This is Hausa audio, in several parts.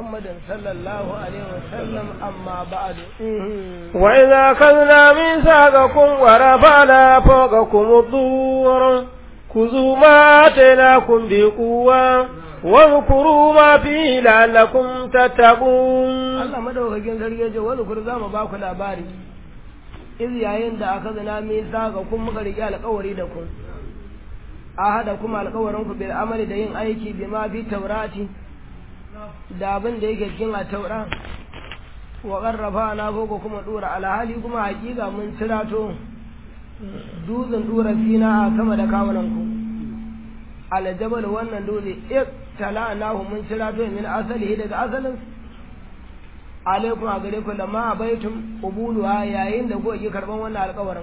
محمد صلى الله عليه وسلم أما بعد وإذا أخذنا ميثاقكم ورفعنا فوقكم الطور خذوا ما آتيناكم بقوة واذكروا ما فيه لعلكم تتقون Allah madaukakin sarki ya ce wani kur za mu ba ku labari iz yayin da aka zina min saka kun muka riƙe alƙawari da ku a hada kuma alƙawarin ku bil amali da yin aiki bi ma fi taurati da abin da yake cikin a taura wa qarrafa na ko kuma dura alhali kuma hakika mun tirato dutsen dura sina a sama da kawunan ku aljabal wannan dutse iktala nahu mun tirato min asalihi daga asalin alaikum a gare ku lamma abaitum qubuluha yayin da ku ki karban wannan alƙawarin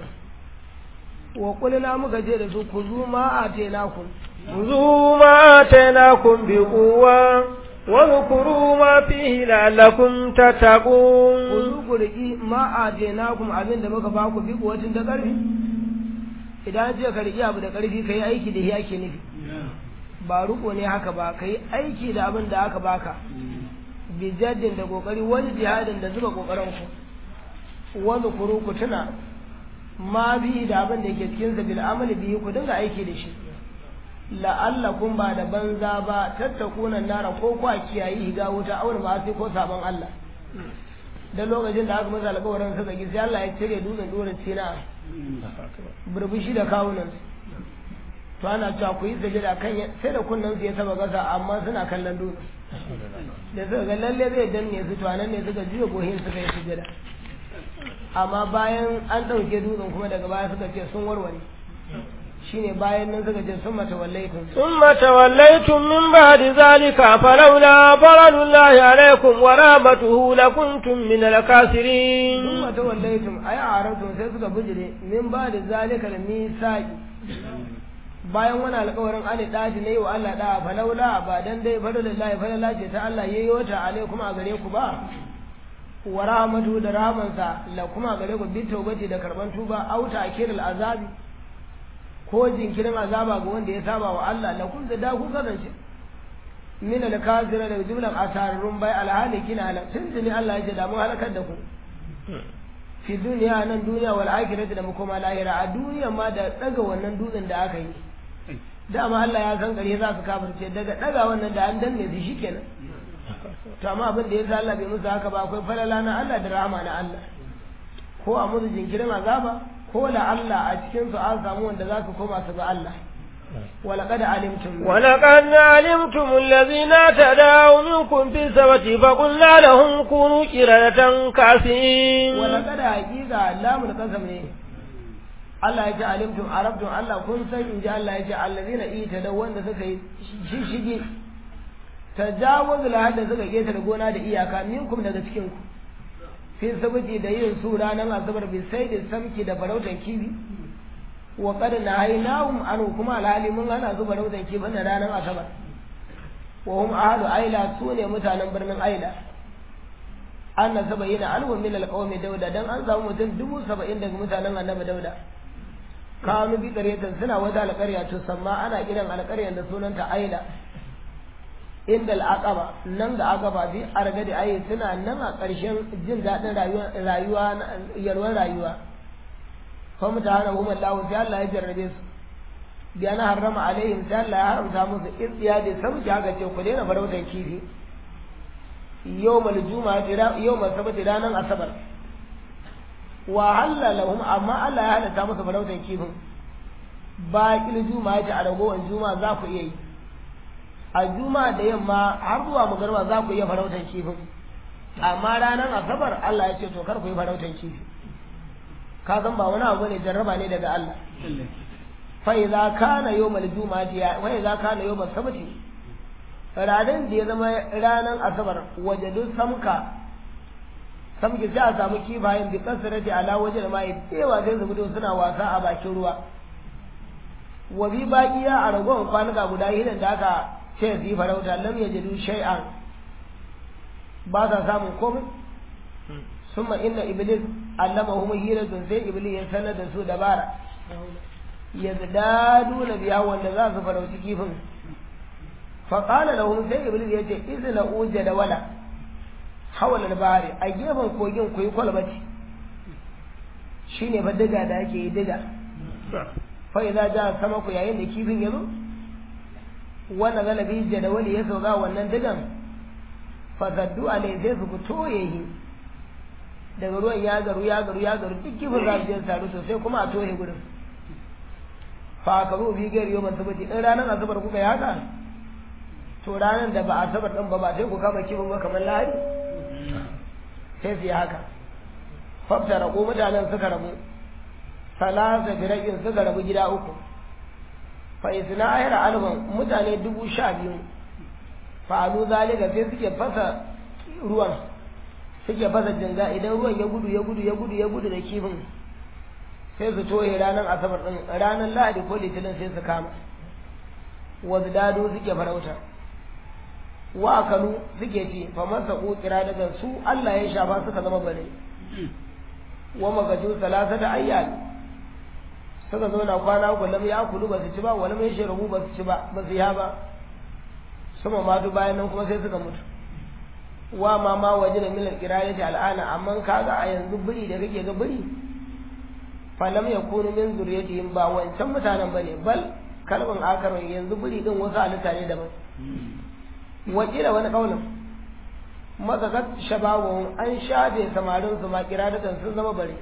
wa qulna muka je da su ku zu ma atenakum خذوا ما آتيناكم بقوة واذكروا ما فيه لعلكم ku تتقون zu ku riki ma atenakum abin da muka ba ku bi kuwatin da ƙarfi idan ce ka riki abu da ƙarfi kai aiki da shi ake nufi ba ruko ne haka ba kai aiki da abin da aka baka bi jaddin da kokari wani jihadin da zuba kokarin ku wani kuru ku tuna ma bi da abin da yake cikin sa bil amali bi ku dinga aiki da shi la'allakum ba da banza ba tattakuna nara ko kwa kiyayi higa wuta aure ma sai ko sabon Allah da lokacin da aka masa alƙawarin suka gi sai Allah ya cire dutsen dora sina burbushi da kawunan to ana cewa ku yi sajada kan ya- sai da kunnen su ya taba gasa amma suna kallon dutse da suka ga lalle zai danne su to anan ne suka juya gohin suka yi sujada amma bayan an ɗauke dutsen kuma daga baya suka ce sun warware shine bayan nan suka ce sun mata wallaitun ثم توليتم من بعد ذلك فلولا فضل الله عليكم ورحمته لكنتم من sun الكافرين mata wallaitun ai a arabtun sai suka bijire min ba da zalika da misaki bayan wani alƙawarin ani ɗaji na yi wa Allah ɗa falaula ba dan dai fadlillahi falala ce ta Allah yayi wata alaikum a gare ku ba wa rahmatu da rahmansa la kuma a gare ku bi tawbati da karban tuba auta akirul azabi ko jinkirin azaba ga wanda ya saba wa Allah la kun da ku kasance min al kafira da jumlan asararun bai alhalikina ala tunzini Allah ya ce da mun halakar da ku fi duniya nan duniya wal akhirati da makoma lahira a duniya ma da daga wannan dutsen da aka yi dama Allah ya san gare za su kafirce daga daga wannan da an danne su shikenan to amma abin da ya sa Allah bai musu haka ba akwai falala na Allah da rahama na Allah ko a musu jinkirin azaba ko la Allah a cikin su an samu wanda za su koma su ga Allah ولقد علمتم ولقد علمتم الذين اعتدوا منكم في السبت فقلنا لهم كونوا قردة كاسين ولقد حقيقة لام القسم ne Allah ya ce alimtum arabtum Allah kun san in ji Allah ya ce allazina ita da wanda suka yi shishige tajawuz la hadda suka ketare gona da iyaka minkum daga cikin ku fi sabuti da yin su ranar asabar bi sai da samki da farautan kibi wa qad nahaynahum an kuma alhali mun hana su farautan kibi na ranar asabar wa hum ahlu aila su ne mutanen birnin aila anna sabayina alhum min alqawmi dauda dan an samu mutum dubu saba'in daga mutanen annabi dauda kanu bi qaryatan suna wata alƙarya to samma ana kiran alƙaryar da sunanta aila inda al'aqaba nan da aqaba bi argadi ayi suna nan a ƙarshen jin daɗin rayuwa rayuwa yalwar rayuwa fa mutahana hum Allah sai Allah ya jarrabe su bi ana harrama alaihim sai Allah ya haramta musu itsiya da samki haka ce ku daina farautan kifi yawmal juma'a yawmal sabti ranar asabar wa halla lahum amma Allah ya halatta musu farautan kifin baƙil juma'a ta a ragowar juma'a za ku iya yi a juma'a da yamma har zuwa magarba za ku iya farautan kifin amma ranar asabar Allah ya ce to kar ku yi farautan kifi ka san ba wani abu ne jarraba ne daga Allah fa idza kana yawmal juma'ati wa idza kana yawmal sabti ranar da ya zama ranar asabar wajadu samka samki sai a samu kifayen bi kasarati ala waje da mai tsewa sai su fito suna wasa a bakin ruwa wa bi baqiya a ragon kwanuka guda hidan da aka ce su yi farauta lam yajidu shay'an ba sa samun komai summa inna iblis allamahum hiratun sai iblis ya sanar da su dabara yazdadu na biya wanda za su farauci kifin fa qala lahum sai iblis ya ce izla uja da wala hawalal bahari a gefen kogin ku yi kwalbati shine fa diga da ake yi diga fa idza ja sama ku yayin da kifin ya zo wannan galabi jadawali ya sauka wannan digan fa zaddu alai sai su fito yayi daga ruwan ya garu ya garu ya garu duk kifin za su je taru sosai kuma a tohe gurin fa ka zo bi gari yau sabati in ranar asabar kuka yi haka to ranar da ba asabar din ba ba sai ku kama kifin ba kamar lahadi sai su yi haka fafta rago mutanen suka rabu salasa birakin suka rabu gida uku fa isna ahira alban mutane dubu sha biyu fa'alu zalika sai suke fasa ruwan suke fasa jinga idan ruwan ya gudu ya gudu ya gudu ya gudu da kifin sai su toye ranar asabar din ranar lahadi ko litinin sai su kama wasu dado suke farauta wa akalu suke ci fa masa kira daga su Allah ya shafa suka zama bane wa magaju salasa da ayyal suka zo na kwana uku lam ya kulu ba su ci ba wani mai shirabu ba su ci ba ba su ya ba sama matu bayan nan kuma sai suka mutu wa ma ma waje da milar kirayati al'ana amma kaga a yanzu biri da kake ga biri falam ya kunu min zuriyatihim ba wancan mutanen bane bal kalbin akarin yanzu biri din wasu halitta ne daban wakila wani kaulin mazakat shabawu an shafe samarin su ma kiradatan sun zama bare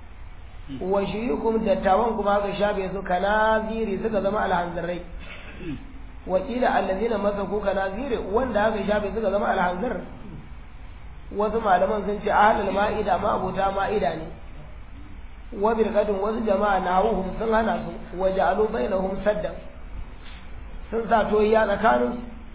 wa shiyukum dattawan kuma aka shafe su kanaziri suka zama alhanzarai wakila allazina masaku kanaziri wanda aka shafe suka zama alhanzar wasu malaman sun ce ahlul ma'ida ma abota ma'ida ne wa birqatun wasu jama'a nahum sun hana su wa ja'alu bainahum saddan sun sa toyiya tsakanin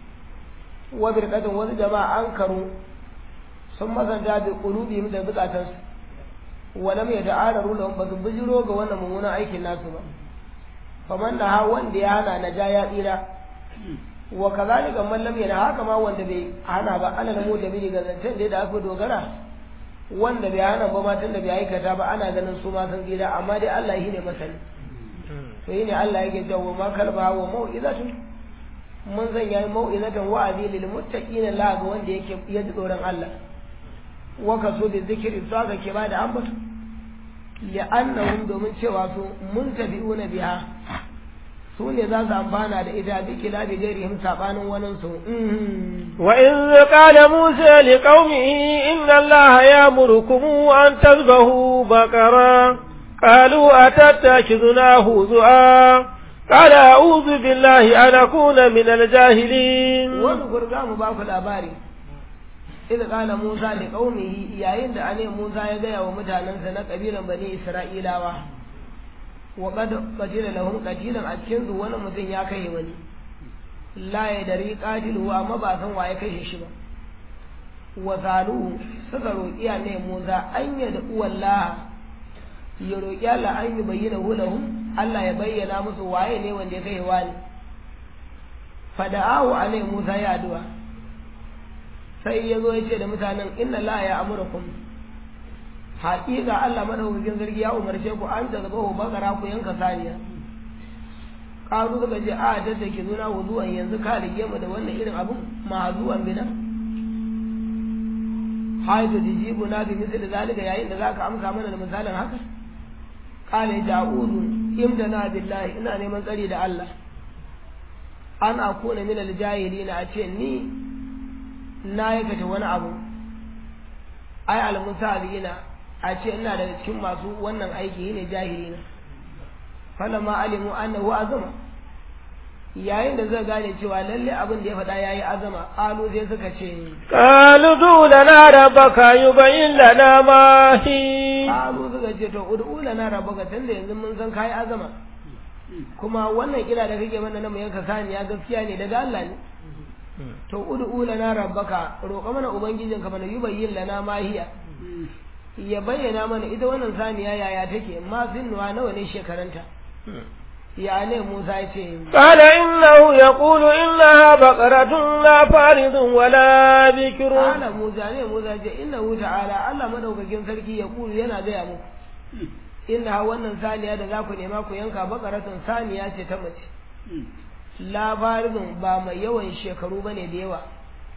wa birqatun wasu jama'a an karu sun masanta bi qulubihim da zukatansu wa lam yata'araru lahum ba su bijiro ga wannan mummunan aikin nasu ba faman da ha wanda ya hana na ja ya tsira wa kazalika man lam yana haka ma wanda bai hana ba ana namo da bi ga zancen da aka dogara wanda bai hana ba matan da bai aikata ba ana ganin su ma sun tsira amma dai Allah shi ne masani to yi ne Allah yake cewa ma kalba wa mau'izatun mun zan yi mau'izatan wa'azi lil muttaqina la ga wanda yake ya ji tsoron Allah wa kaso bi zikri to aka ke bada ambatu li'annahum domin cewa su muntabi'una biha su ne za su amfana da ita bi kila bi gairihim sabanin wanin su wa in qala musa li qaumihi inna allaha ya'murukum an tazbahu baqara qalu atattakhiduna huzua قال أعوذ بالله أن أكون من الجاهلين واذكر قام باku labari إذ قال موسى لقومه yayin da ane Musa ya gaya wa mutanensa na kabilan bani Isra'ilawa wa qad qatila lahum qatilan a cikin su wani mutum ya kai wani la ya dari qatilu amma ba san waye kashe shi ba wa zalu suka roƙi ne Musa an ya da uwallah ya roƙi Allah an yi bayyana lahum Allah ya bayyana musu waye ne wanda ya kai wani fada'ahu alai Musa ya addu'a sai ya zo ya ce da mutanen inna la ya amurakum haƙiƙa Allah madaukakin sarki ya umarce ku an ta zaba bakara ku yanka saniya ƙaru suka ce a ta take zuna wuzuwan yanzu ka rige mu da wannan irin abun mahazuwan bina haitu jijibu na bi misali zalika yayin da zaka amsa mana da misalin haka qala ja'udu imdana billahi ina neman tsari da Allah an akuna min aljahilina a ce ni na aikata wani abu ai almusabina a ce ina daga cikin masu wannan aiki ne jahilina falamma alimu annahu azama yayin da zai gane cewa lalle abin da ya faɗa yayi azama qalu sai suka ce qalu du lana rabbaka yubayyin lana ma hi qalu suka ce to ud'u lana rabbaka tunda yanzu mun san kai azama kuma wannan kira da kake mana na mu yanka saniya gaskiya ne daga Allah ne to ud'u lana rabbaka roƙa mana ubangijinka mana yubayyin lana ma hiya ya bayyana mana ita wannan saniya yaya take ma sinnuwa nawa ne shekaranta ya ne Musa ya ce قال إنه يقول إنها بقرة لا فارض ولا بكر Ala Musa ne Musa ya ce innahu ta'ala Allah madaukakin sarki ya kulu yana gaya muku inna wannan saniya da za ku nema ku yanka bakaratun saniya ce ta mace labarin ba mai yawan shekaru bane da yawa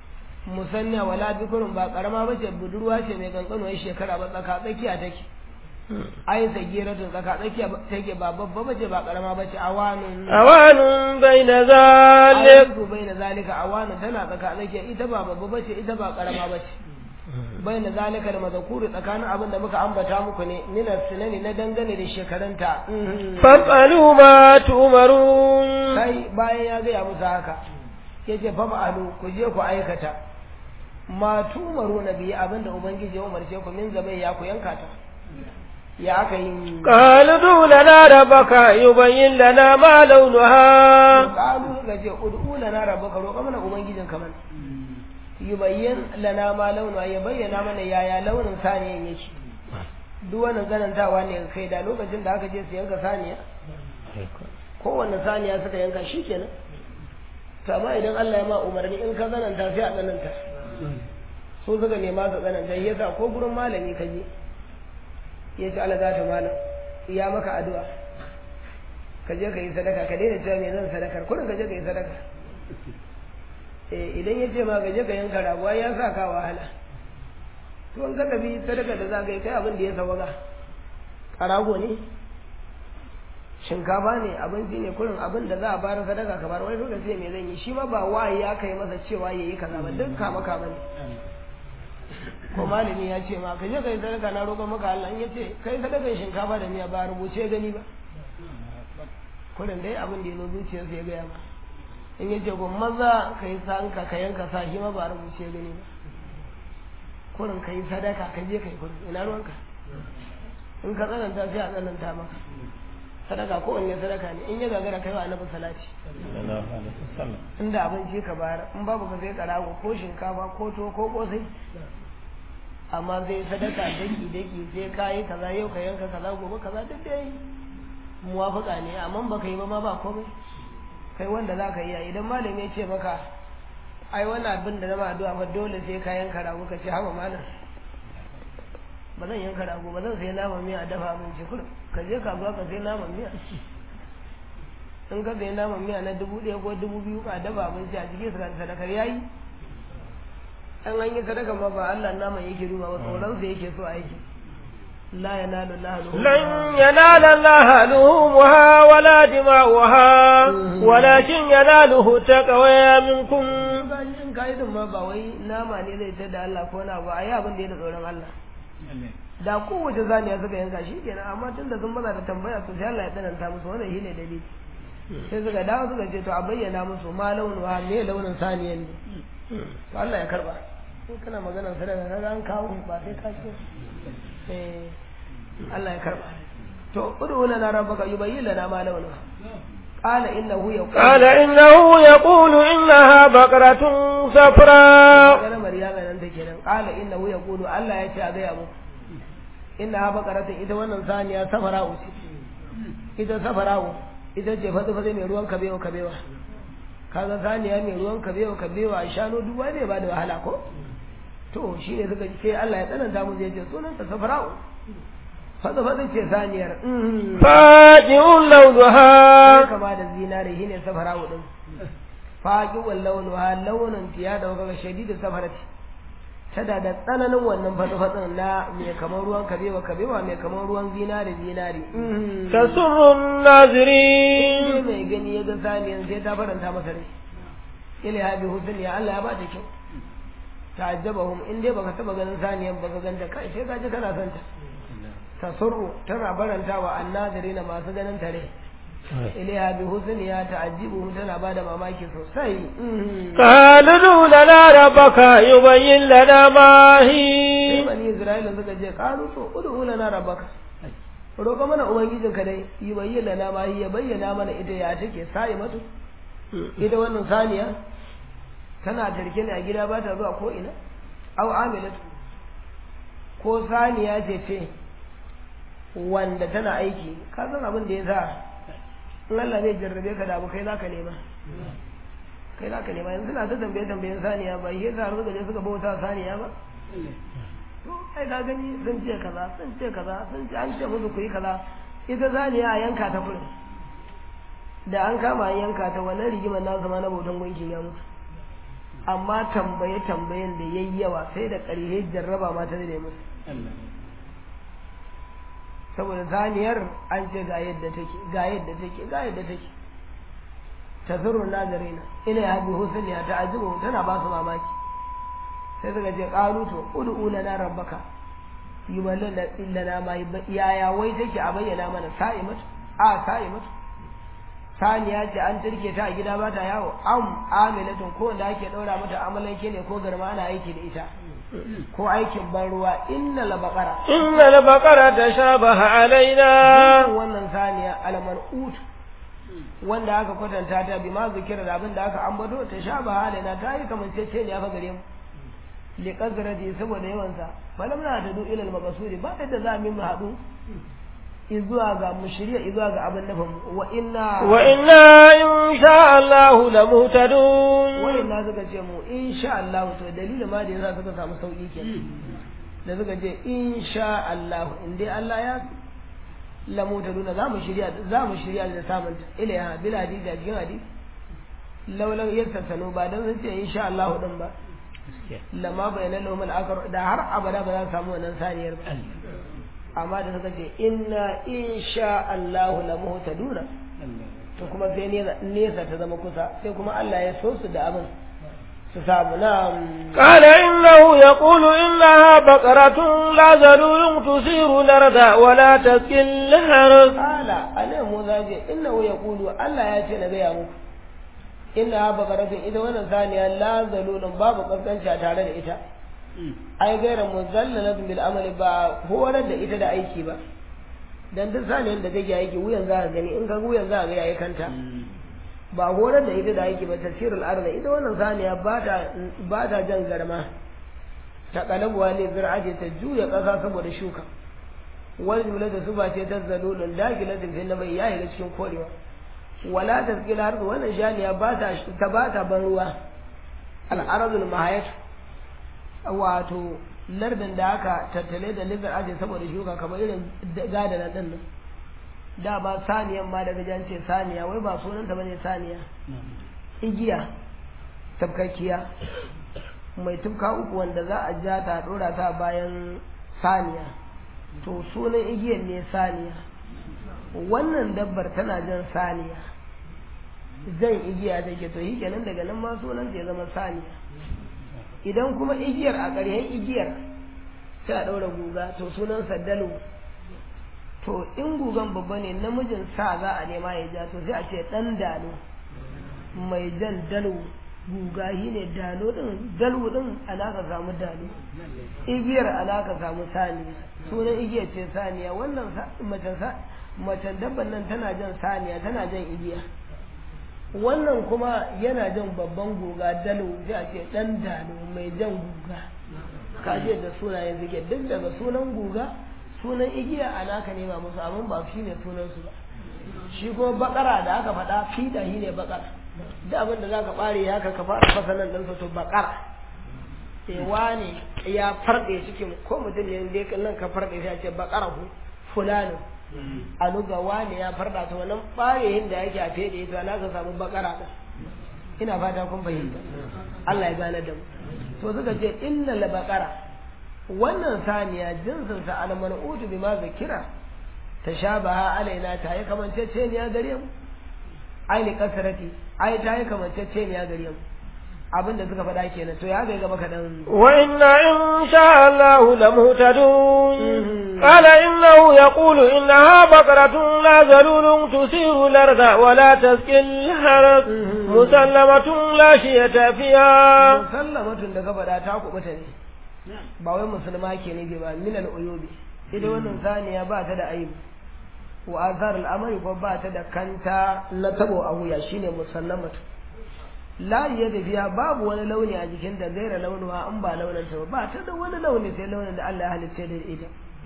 musanna wala bikurun ba karama bace budurwa ce mai kankanuwar shekara ba tsaka tsakiya take ai sagiratun tsaka tsakiya take ba babba bace ba karama bace awanun awanun baina zalik awanun baina zalika awanun tana tsaka tsakiya ita ba babba bace ita ba karama bace baina zalika da mazakuru tsakanin abin da muka ambata muku ne mina sinani na dangane da shekarunta fasalu ma tumarun kai bayan ya gaya musu haka yace fa ma'alu ku je ku aikata ma tumaru na biyu abinda ubangiji ya umarce ku min zabai ya ku yanka ta ya aka yi qalu du lana rabbaka yubayyin lana ma launuha qalu ga je ud'u lana rabbaka roƙa mana ubangijin ka mana yubayyin lana ma launuha ya bayyana mana yaya launin saniyan yake duk wannan zanantawa ne ga kai da lokacin da aka je su yanka saniya kowanne saniya suka yanka shikenan to amma idan Allah ya ma umarni in ka zananta sai a zananta so suka nema su zananta yasa ko gurin malami ka je ya ce Allah za ta malam ya maka addu'a ka je ka yi sadaka ka daina cewa me zan sadakar kurin ka je ka yi sadaka eh idan ya ce ma ka je ka yanka rabuwa ya sa ka wahala to an ka tafi sadaka da za ka yi kai abin da ya sawaga karago ne shinkafa ne abinci ne kurin abin da za a bayar sadaka ka bar wani dole sai me zan yi shi ma ba wahayi ya kai masa cewa yayi kaza ba duk kama kama ne ko malami ya ce ma ka je kai sadaka na roƙon maka Allah in ya ce kai sadakan shinkafa da miya ba rubuce gani ba kurin dai abin da ya zo zuciyarsa ya gaya ma in ya ce ko maza ka yi sanka ka yanka sa shi ma ba rubuce gani ba kurin ka yi sadaka ka je ka yi kurin ina ruwanka in ka tsananta sai a tsananta maka sadaka ko wanne sadaka ne in ya gagara kai wa annabi salati inda abinci ka bayar in babu ka sai karago ko shinkafa ko to ko kosai amma sai sadaka daki daki sai kayi kaza yau ka yanka kaza gobe kaza duk dai muwafaka ne amma baka yi ba ma ba komai kai wanda za ka yi idan malami ya ce maka ai wannan abin da na ma addu'a ba dole sai ka yanka rago ka ce haba malam ba zan yanka rago ba zan sai naman miya a dafa min ce kullum ka je kasuwa ka sai naman miya in ka sai naman miya na dubu ɗaya ko dubu biyu ka dafa abinci a cikin su sadakar yayi an an yi sadaka ma ba Allah naman yake duba ba tsoron sa yake so aiki la yanalu lahu lan yanala Allah luhumha wala dima'uha walakin yanaluhu taqwa minkum in kai din ma ba wai nama ne zai tada Allah ko na ba ayi abin da ya da tsoron Allah da kowace zaniya suka yanka shi kenan amma tun da sun maza da tambaya to sai Allah ya tsananta musu wannan shine dalili sai suka dawo suka ce to a bayyana musu ma launin wa me launin saniyan ne to Allah ya karba in kana maganar sadaka kaga an kawo ba sai ka ce eh Allah ya karba to udu lana rabbaka yubayyin lana ma launin قال إنه يقول قال إنه يقول إنها بقرة صفراء قال مريم أنت كده قال إنه يقول الله يتي أبي أبو إنها بقرة إذا وانا ثانية صفراء إذا صفراء إذا جفت فزي من ruwan kabewa kabewa kaga saniya mai ruwan kabewa kabewa a shanu duk wani ba da wahala ko to shine suka ce Allah ya tsananta mu zai ce sunan ta safara'u fada fada ce saniyar faji'un launuha kama da zinare shine safara'u din faqiwal launuha launin tiya da kaga shadidin safarati tada da tsananin wannan fada na mai kamar ruwan kabewa kabewa mai kamar ruwan zinare zinare tasurrun nazirin mai gani ya ga saniyan sai ta faranta masa rai ila ya bi husn ya Allah ya ba ta kyau ta'ajjabahum in dai baka taba ganin saniyan baka ganta kai sai ka ji kana son ta tasurru tana baranta wa annadirina masu ganin tare ilaiha bi husniya ta'jibu tana bada mamaki sosai qalu lana rabbaka yubayyin lana ma sai hi bani isra'ila suka je qalu to ud'u lana rabbaka roƙa mana ubangijin ka dai yubayyin lana ma hi ya bayyana mana ita ya take sai matu ita wannan saniya tana tarke ne a gida ba ta zuwa ko ina au amilatu ko saniya ce ce wanda tana aiki ka san abin da ya sa in Allah zai jarrabe ka da abu kai zaka nema kai zaka nema yanzu na ta tambaye tambayen saniya ba shi yasa suka je suka bauta saniya ba to ai ka gani sun ce kaza sun ce kaza sun ce an ce musu ku yi kaza ita saniya a yanka ta kurin da an kama an yanka ta wannan rigimar na zama na bautan gunkin ya mutu amma tambaye tambayen da yayi yawa sai da ƙarhe jarraba ma ta zai musu saboda zaniyar an ce ga yadda take ga yadda take ga yadda take tazuru nazarina ila ya bi husniya ta ajibu tana ba su mamaki sai suka ce qalu to ud'u lana rabbaka yuballan illana ma yaya wai take a bayyana mana sa'imatu a sa'imatu saniya ce an turke ta a gida ba ta yawo am amilatun ko da ake daura mata amalanke ne ko garma ana aiki da ita ko aikin ban ruwa inna la baqara inna la baqara tashabaha alaina wannan saniya alman ut wanda aka kwatanta ta bi ma zikira da abin da aka ambato tashabaha alaina ta yi kamancece ne aka gare mu li qazrati saboda yawan sa falam na tadu ila al maqsudi ba da za mu haɗu izuwa ga mushriya izuwa ga abin nufin wa inna wa inna insha Allah la muhtadun wa inna suka ce mu insha Allah to dalilin ma da yasa suka samu sauki kenan da suka ce insha Allah in dai Allah ya la muhtaduna za mu shirya za mu shirya da samun ilaiha bil hadisi cikin hadisi laulau yastasanu ba dan sun ce insha Allah din ba lama bayanan lahum al da har abada ba za su samu wannan saniyar ba amma da suka ce inna insha Allah la muhtaduna to kuma sai nesa ta zama kusa sai kuma Allah ya so su da abin su samu na قال إنه يقول إنها بقرة لا ذلول تثير الأرض ولا تسقي الحرث قال أنا مزاجي إنه يقول الله ya ce na gaya muku inna baqaratun ita wannan saniya la zalulun babu kaskanci tare da ita ai gaira muzallalatun bil amali ba horar da ita da aiki ba dan duk saniyar da take aiki wuyan za ka gani in ka wuyan za ka ga yayi kanta ba horar da ita da aiki ba tafsirul arda ita wannan saniya ba ta ba ta jan garma ta kalabuwa ne zir'aje ta juya kasa saboda shuka wal jumla da suba ce ta zalulun dagilatin fil nabai yayi ga cikin korewa wala tazkila har wannan shaniya ba ta ta ba ta ban ruwa al aradul mahayat wato lardin da aka tattale da lizar aje saboda shuka kamar irin gadana din nan da ba saniyan ma daga jan ce saniya wai ba sunanta bane saniya igiya tabkakkiya mai tufka uku wanda za a ja ta dora ta bayan saniya to sunan igiyar ne saniya wannan dabbar tana jan saniya zan igiya take to shi kenan daga nan ma sunan ya zama saniya idan kuma igiyar a ƙarshen igiyar sai a ɗaura guga to sunan dalu to in gugan babba ne namijin sa za a nema ya ja to sai a ce ɗan dalo mai jan dalo guga shi ne dalo ɗin dalo ɗin ana ka samu dalo igiyar ana ka samu saniya sunan igiyar ce saniya wannan macen dabban nan tana jan saniya tana jan igiya wannan kuma yana jan babban guga dalo sai a ce dan dalo mai jan guga kaje da sunayen suke duk daga sunan guga sunan igiya a naka nema musu abin ba shi ne sunansu ba shi kuma bakara da aka faɗa fida shi ne bakara da abin da za ka ɓare ya ka fara fasa nan ɗansa to bakara ewa ne ya farɗe cikin ko mutum ne da nan ka farɗe sai a ce bakara ku fulani a luga wane ya farda ta wannan ɓareyin da yake a fede ita na ka samu bakara ɗin ina fata kun fahimta Allah ya gane da mu to suka ce inna la bakara wannan saniya jinsin sa al man'utu bima zakira tashabaha alaina ta yi kamancece ne ya gare mu ai li kasrati ai ta yi kamancece ne ya gare mu abin da suka faɗa kenan to ya ga gaba kaɗan wa inna in sha Allah la muhtadun qala innahu yaqulu innaha baqaratun la zalulun tusiru al-arda wa la tasqi al-harth musallamatun la shiyata fiha musallamatun da ka faɗa ta kubuta ne ba wai musulma ke ne ba min al-uyubi ita wannan saniya ba ta da aibu wa azhar al-amri ko ba ta da kanta na tabo a wuya shine musallamatu la ya biya babu wani launi a jikin da gaira launuwa an ba launin ta ba ta da wani launi sai launin da Allah ya halitta da ita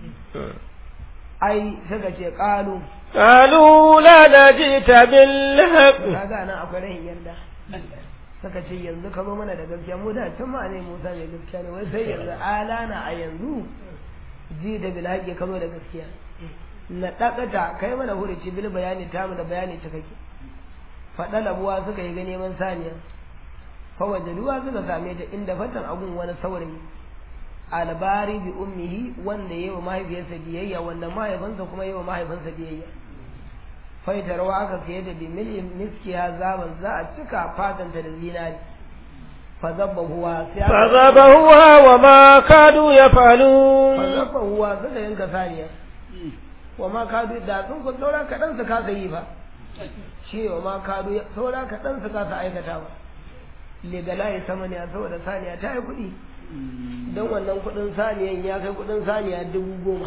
ai saka ce qalu qalu la najita bil haqq kaga nan akwai rahin yarda saka ce yanzu ka zo mana da gaskiya mu da can ma ne Musa ne gaskiya ne wai sai yanzu alana a yanzu ji da bil haqqi ka zo da gaskiya na dakata kai mana hurici bil bayani tamu da bayani ta kake faɗa labuwa suka yi ga neman saniya fa wajaduwa suka same ta inda fatan agun wani saurayi albari bi ummihi wanda yayi wa mahaifiyarsa biyayya wanda mahaifinsa kuma yayi wa mahaifinsa biyayya faitarwa aka fiye da bi miliyan miskiya zaban za a cika fatanta da zinari fazabbahuwa sai aka فذبحوها وما كادوا يفعلون fazabbahuwa suka yanka saniya wa ma kadu da sun ku saura kaɗan su kasa yi ba shi wa ma kadu saura kaɗan su kasa aikata ba legala ya sama ne saboda saniya ta yi kuɗi don wannan kuɗin saniyan ya kai kuɗin saniya dubu goma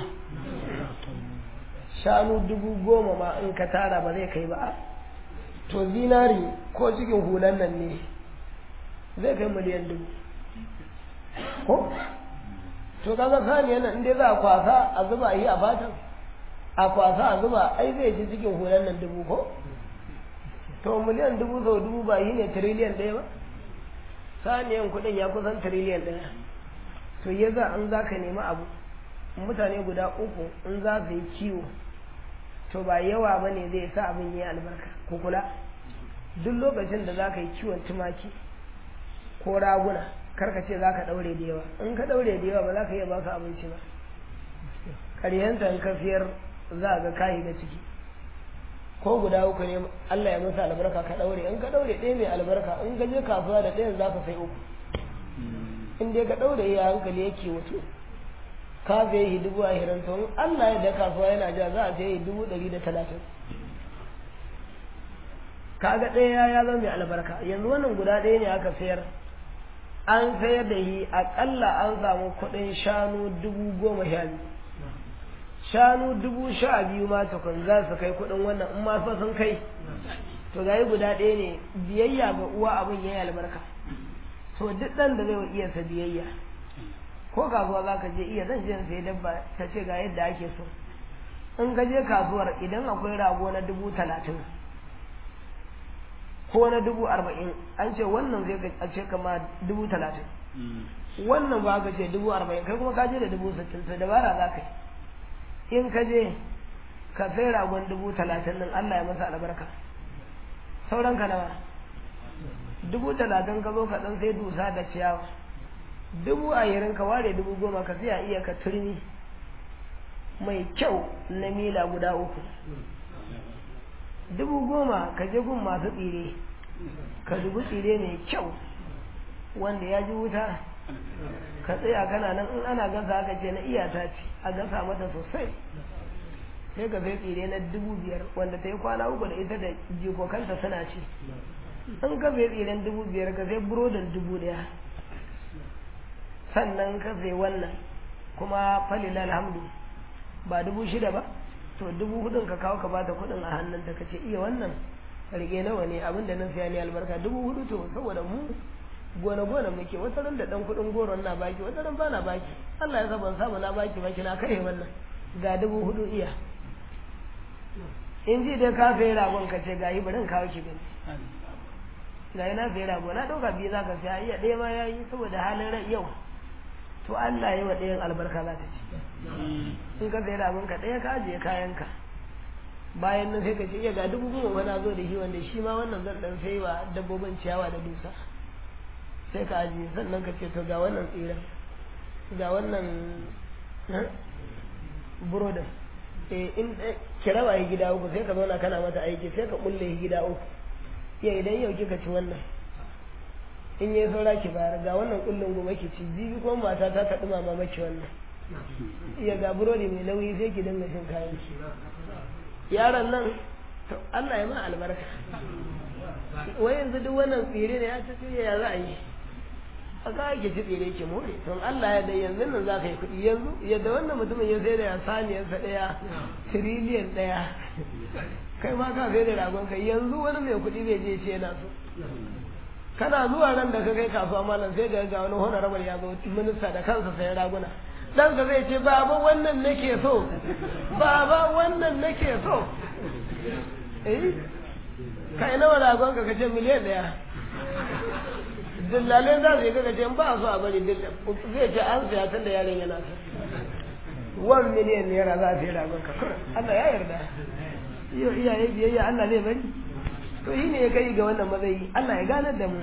shanu dubu goma ma in ka tara ba zai kai ba to zinari ko cikin hulan nan ne zai kai miliyan dubu ko to kaga saniyan nan inda za a kwasa a zuba yi a fatan a kwasa a zuba ai zai ji cikin hulan nan dubu ko to miliyan dubu sau dubu ba yi ne tiriliyan ɗaya ba saniyan kuɗin ya kusan tiriliyan ɗaya to ya za an za ka nemi abu mutane guda uku in za su yi kiwo to ba yawa ba ne zai sa abin yi albarka ku kula duk lokacin da za ka yi kiwon tumaki ko raguna karka ce za ka ɗaure da yawa in ka ɗaure da yawa ba za ka iya ba su abinci ba ƙaryanta in ka fiyar za ga kayi ga ciki ko guda uku ne Allah ya masa albarka ka ɗaure in ka ɗaure ɗaya mai albarka in ka je kasuwa da ɗayan za ka sai uku in dai ka ɗaure ya hankali yake wato ka zai yi dubu ashirin to in Allah ya da kasuwa yana ja za a sai yi dubu ɗari da talatin kaga ɗaya ya zama mai albarka yanzu wannan guda ɗaya ne aka sayar an sayar da yi aƙalla an samu kuɗin shanu dubu goma sha biyu shanu dubu sha biyu ma tukun za su kai kuɗin wannan in ma fa sun kai to ga guda ɗaya ne biyayya ga uwa abin ya yi albarka to duk ɗan da zai wa iya sa biyayya ko kasuwa za ka je iya zan je in sayi dabba ta ce ga yadda ake so in ka je kasuwar idan akwai rago na dubu talatin ko na dubu arba'in an ce wannan zai a ce kama dubu talatin wannan ba ka ce dubu arba'in kai kuma ka je da dubu sittin to dabara za ka yi in ka je ka sai ragon dubu talatin nan Allah ya masa albarka sauran ka nawa dubu talatin ka zo ka dan sai dusa da ciyawa dubu ashirin ka ware dubu goma ka sai a iya ka turmi mai kyau na mila guda uku dubu goma ka je gun masu tsire ka dubi tsire mai kyau wanda ya ji wuta ka tsaya kana nan in ana gasa aka ce na iyata ce a gasa mata sosai sai ka sai tsire na dubu biyar wanda ta yi kwana uku da ita da jikokanta suna ci in ka sai tsiren dubu biyar ka sai burodin dubu daya sannan ka sai wannan kuma falila alhamdu ba dubu shida ba to dubu hudun ka kawo ka bata kudin a hannun ta kace iya wannan rike nawa ne abinda nan siya ne albarka dubu hudu to saboda mu gona gona muke wata ran da dan kudin goron na baki wata ran ba na baki Allah ya ban samu na baki baki na kai wannan ga dubu hudu iya in ji dai ka sai ragon ka ce ga yi bari in kawo ki gani ga na sai rago na dauka biyu za ka siya iya ɗaya ma yayi saboda halin rai yau to Allah ya yi wa ɗayan albarka za ta ci in ka sai ragon ka ɗaya ka ajiye kayanka bayan nan sai ka ce iya ga dubu goma wani zo da shi wanda shi ma wannan zan ɗan sai wa dabbobin ciyawa da dusa sai ka ajiye sannan ka ce to ga wannan tsiran ga wannan burodin eh in ki raba yi gida uku sai ka zauna kana mata aiki sai ka kulle yi gida uku ya idan yau kika ci wannan in yi saura ki bayar ga wannan kullun gobe ki ci jibi kuma mata ta ta dumama maki wannan iya ga burodi mai nauyi sai ki dinga cin kayan ki yaron nan to Allah ya ma albarka wai yanzu duk wannan tsire ne ya ta ce ya za a yi a ka ake ci tsire ki more don Allah ya dai yanzu nan za ka yi kuɗi yanzu yadda wannan mutumin ya sai da saniyarsa ɗaya tiriliyan ɗaya kai ma ka sai da ragon kai yanzu wani mai kuɗi zai je ce yana so kana zuwa nan da ka kai kasuwa malam sai ga ga wani honorable ya zo minista da kansa sai raguna dan ka zai ce baba wannan nake so baba wannan nake so eh kai nawa ragon ka kace miliyan daya dillalai za su yi kaga ce ba so a bari zai ce an siya tun da yaron yana so wan miliyan naira za a sai ragon ka Allah ya yarda iyo iyaye biyayya Allah zai bari to shi ne ya kai ga wannan matsayi Allah ya ganar da mu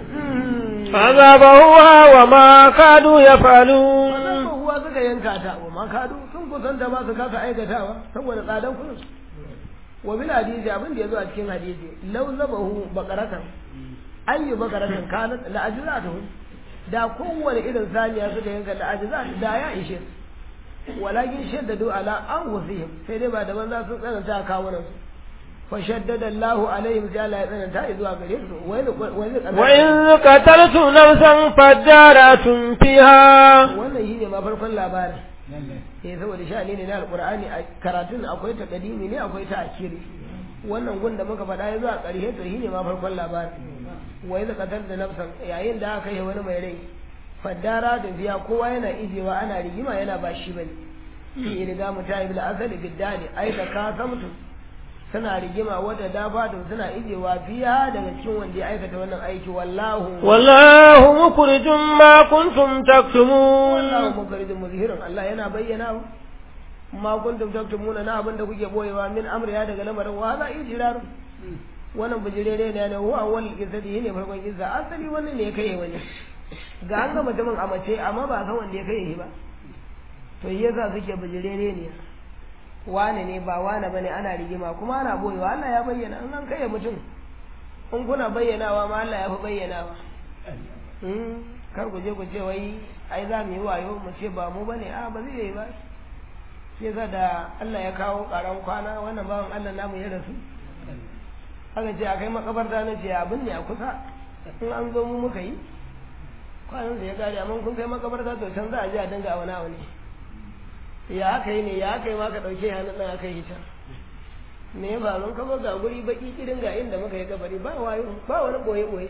فذبحوها وما كادوا يفعلون wannan uwa suka yanka ta wa ma kadu sun kusanta ba su kasa aikatawa saboda tsadan kudin wa bil hadisi abin da yazo a cikin hadisi law zabahu baqaratan ayyu baqaratan kanat la ajratuhu da kowane irin saniya suka yanka la ajrat da ya ishe walakin shaddadu ala anfusihim sai dai ba da banza sun tsananta kawunan su fa shaddada Allahu alaihim sai Allah ya tsananta zuwa gare su wai وإذ قتلتم نفسا فادارأتم فيها wannan shine ma farkon labarin eh saboda sha'ani ne na alqur'ani a karatun akwai ta kadimi ne akwai ta akiri wannan gun da muka faɗa ya zuwa ƙarshe to shine ma farkon labarin wai da qatar da nafsan yayin da aka yi wani mai rai faddara da biya kowa yana ijewa ana rigima yana ba shi bane fi riga mutayi bil asali biddani ai da ka samtu suna rigima wadda da fadin suna ijewa fiya daga cikin wanda ya aikata wannan aiki wallahu والله مخرج ما كنتم تكتمون wallahu mukhrijum muzhirun Allah yana bayyana ma kuntum taktumuna na abin da kuke boyewa min amri ya daga lamarin wa za ijrar wannan bijirere ne ne huwa wal qissati ne farkon kissa asali wannan ne ya kai wani ga an ga mutumin a mace amma ba san wanda ya kai shi ba to yasa suke bijirere ne wane ne ba wane bane ana rigima kuma ana boyewa Allah ya bayyana in an kai mutum in kuna bayyanawa ma Allah ya fi bayyanawa Hmm, kar ku je ku ce wai ai za mu yi wayo mu ce ba mu bane a ba zai yi ba shi yasa da Allah ya kawo karan kwana wannan bawan Allah namu ya rasu aka ce akai makabarta na ce abin ne a kusa in an zo mu muka yi kwanan da ya kare amma kun kai makabarta to can za a je a dinga wani abu ne ya aka yi ne ya aka yi ma ka ɗauke hannun ɗan aka yi can me ya faru ka ga guri baki kirin ga inda muka yi kabari ba wayo ba wani boye boye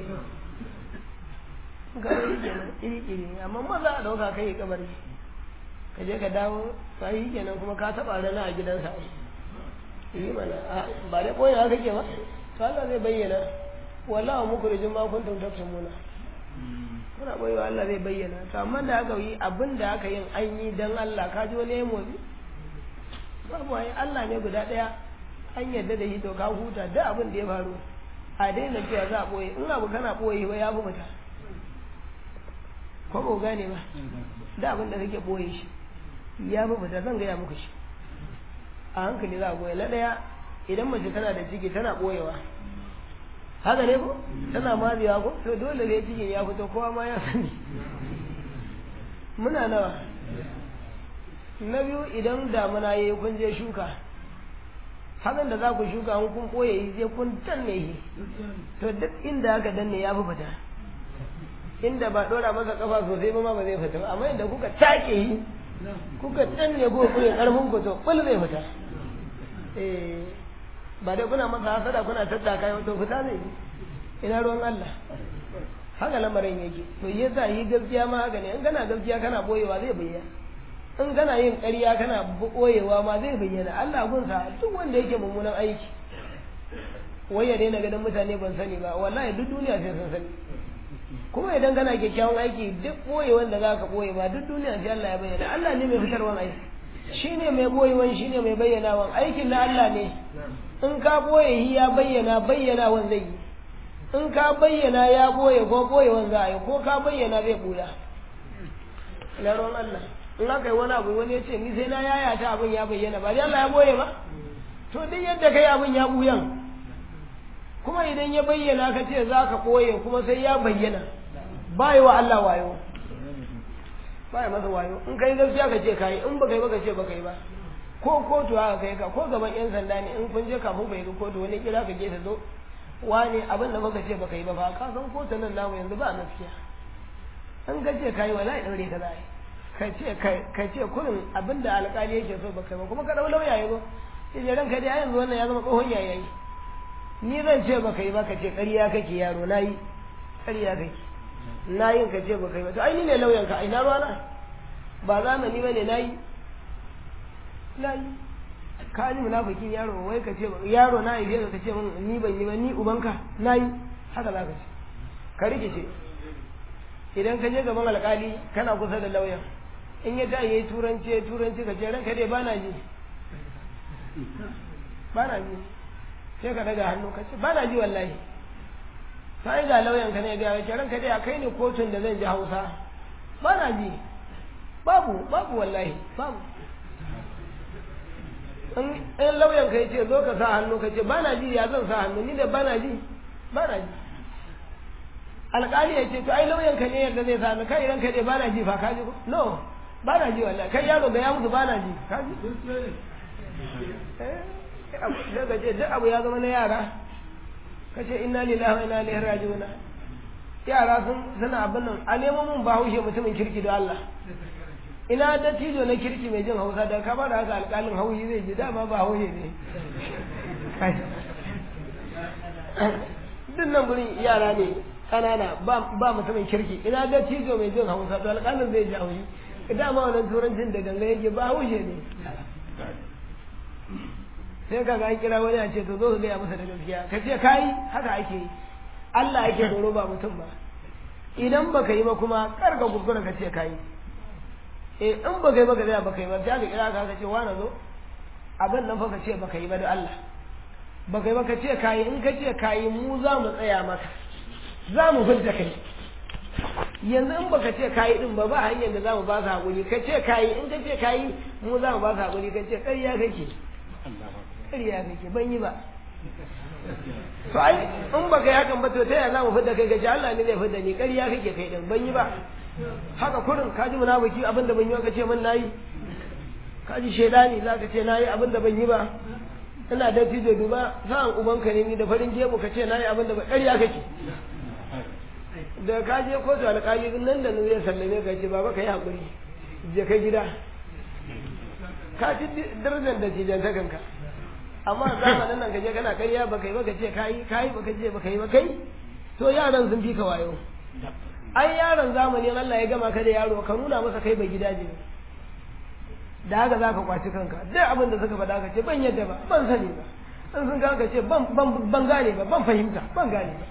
kabari kenan iri iri amma maza a ɗauka kai yi kabari ka je ka dawo ka yi kenan kuma ka taɓa rana a gidansa yi mana a ba dai boye haka ke ba to Allah zai bayyana wallahu mukhrijum ma kuntum taktumuna kuna boye Allah zai bayyana to amma da aka yi abin da aka yin an yi dan Allah ka ji wani ya motsi babu ai Allah ne guda ɗaya an yarda da shi to ka huta duk abin da ya faru a daina cewa za a ɓoye in abu kana ɓoye ba ya fi mutu ko ba gane ba da abin da kake ɓoye shi ya fi mutu zan gaya muku shi a hankali za a ɓoye na ɗaya idan mace tana da ciki tana ɓoyewa haka ne ko tana mazewa ko to dole ne cikin ya fito kowa ma ya sani muna nawa na biyu idan damuna ya yi kun je shuka hakan da za ku shuka in kun ɓoye yi sai kun danne shi to duk inda aka danne ya fi fita inda ba ɗora masa kafa sosai ba ma ba zai fita ba amma inda kuka take yi kuka danne ko kuke karfin ku to bul zai fita eh ba dai kuna masa hasada kuna tattaka yau to fita zai yi ina ruwan Allah haka lamarin yake to yasa yi gaskiya ma haka ne in kana gaskiya kana boyewa zai bayyana in kana yin ƙarya kana boyewa ma zai bayyana Allah gunsa duk wanda yake mummunan aiki wai ya daina ganin mutane ban sani ba wallahi duk duniya sai sun sani kuma idan kana kyakkyawan aiki duk boyewan da zaka boye ba duk duniya sai Allah ya bayyana Allah ne mai fitarwan aiki shine mai boyewan shine mai bayyanawan aikin na Allah ne in ka boye shi ya bayyana bayyanawan zai yi in ka bayyana ya boye ko boyewan za a yi ko ka bayyana zai buya ina ruwan Allah in aka yi wani abu wani ya ce ni sai na yaya ta abin ya bayyana ba dai Allah ya boye ba to duk yadda kai abin ya buyan kuma idan ya bayyana ka ce za ka koye kuma sai ya bayyana ba yi wa Allah wayo ba yi masa wayo in kai gaskiya ka ce kai in baka yi ba ka ce baka yi ba ko kotu haka kai ka ko gaban yan sanda ne in kun je kafin ku yi kotu wani kira ka je ta zo wani abin da baka ce baka yi ba fa ka san kotu nan namu yanzu ba gaskiya in ka ce kai wala ya daure ka za ka ce ka ce kurin abin da alƙali yake so baka yi ba kuma ka dau lauya ya zo sai ranka dai yanzu wannan ya zama tsohon yayayi ni zan ce baka yi ba ka ce ƙarya kake yaro na yi ƙarya kake na yin ka ce baka yi ba to ai ni ne lauyan ka ai na ruwana ba zamani ba ne na yi na yi ka ji munafikin yaro wai ka ce yaro na yi ka ce min ni ban yi ba ni ubanka na yi haka za ka ce ka rikice idan ka je gaban alƙali kana kusa da lauyan in ya ta yi turanci turanci ka ce ranka dai ba na ji ba na ji sai ka daga hannu ka ce ba na ji wallahi sai ga lauyan ka ne ga ya ce ranka dai a kai ne kotun da zan ji Hausa ba na ji babu babu wallahi babu in lauyan ka ce zo ka sa hannu ka ce ba na ji ya zan sa hannu ni da ba na ji ba na ji alƙali ya ce to ai lauyan ka ne yadda zai sa hannu kai ranka dai ba na ji fa ka ji ko no ba na ji wallahi kai yaro ga ya mutu ba na ji ka ji sai ka ce duk abu ya zama na yara ka ce inna lillahi wa inna ilaihi raji'un yara sun suna abin nan a nemo mun bahaushe mutumin kirki da Allah ina da tijo na kirki mai jin hausa da ka bada haka alƙalin hauyi zai ji dama ba hauye ne duk nan gurin yara ne ƙanana ba mutumin kirki ina da tijo mai jin hausa da alƙalin zai ji hauyi dama wannan turancin da ganga yake ba hauye ne sai ka ga an kira wani a ce to zo ka gaya masa da gaskiya ka ce kai haka ake yi Allah yake tsoro ba mutum ba idan baka yi ba kuma kar ka kuskura ka ce kai eh in baka yi ba ka tsaya baka yi ba sai ka kira ka ka ce wani zo abin nan fa ka ce baka yi ba da Allah baka yi ba ka ce kai in ka ce kai mu za mu tsaya maka za mu fidda kai yanzu in baka ce kayi din ba ba hanyar da za mu ba su haƙuri ka ce kayi in ka ce kayi mu za mu ba su haƙuri ka ce ƙarya kake ƙarya kake ban yi ba to ai in baka yi hakan ba to ta yaya za mu fidda kai ka ce Allah ne zai fidda ni ƙarya kake kai din ban yi ba haka kurin ka ji munafiki abin da ban yi ba ka ce min nayi ka ji shaidani za ka ce nayi abin da ban yi ba ina da tijo duba sa'an ubanka ne ni da farin gemu ka ce nayi abin da ba ƙarya kake da ka je kotu alƙali nan da nan zai sallame ka ce baba ka yi haƙuri je kai gida ka ci darajar da cijan ta kanka amma zamanin nan ka je kana karya baka yi baka ce kayi kayi baka ce baka yi ba kai to yaran sun fi ka wayo ai yaron zamani Allah ya gama ka da yaro ka nuna masa kai ba gidaje ne da haka za ka kwaci kanka duk abin da suka faɗa ka ce ban yadda ba ban sani ba in sun ka ce ban gane ba ban fahimta ban gane ba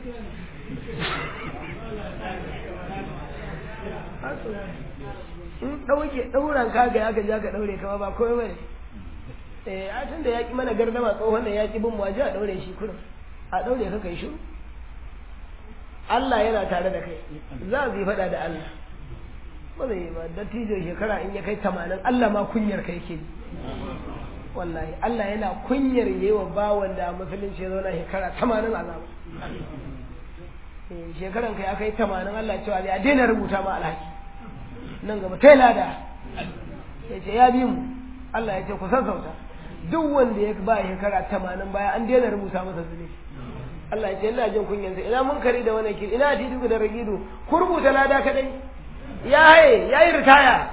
in ɗauke ɗauran kaga ya gaji aka ɗaure kama ba komai bane eh a tun da ya ƙi mana gardama tsohon da ya ƙi bin waje a ɗaure shi kurin a ɗaure ka kai shiru Allah yana tare da kai za su yi faɗa da Allah ba zai yi ba dattijo shekara in ya kai tamanin Allah ma kunyar kai ke wallahi Allah yana kunyar yi wa bawan da musulunci ya zauna shekara tamanin azaba shekaran ka ya kai tamanin Allah cewa ya daina rubuta ma alhaki nan gaba ta lada ya ce ya bi mu Allah ya ce ku sassauta duk wanda ya ba shekara tamanin baya an daina rubuta masa zunubi Allah ya ce ina jin kunyansa ina mun kari da wani kiri ina tidu da ragidu ku rubuta lada kadai ya haye ya yi ritaya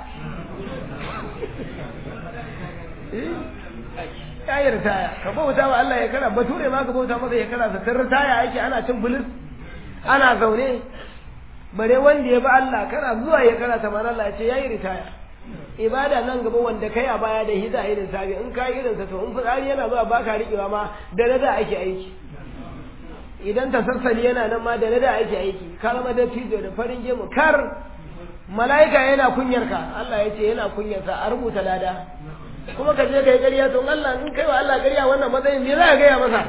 ya yi ritaya ka bauta wa Allah ya kara bature ma ka bauta masa ya kara sa ritaya ake ana cin bulis ana zaune bare wanda ya bi Allah kana zuwa ya kana tamar Allah ya ce yayi ritaya ibada nan gaba wanda kai a baya da hida irin sabi in kai irin sa to in fitsari yana zuwa baka rikewa ma da nada ake aiki idan ta sassali yana nan ma da nada ake aiki kalma da tijo da farin gemu kar mala'ika yana kunyar ka Allah ya ce yana kunyar ka a rubuta lada kuma ka je kai ƙarya to Allah in kai wa Allah ƙarya wannan matsayin me za ka gaya masa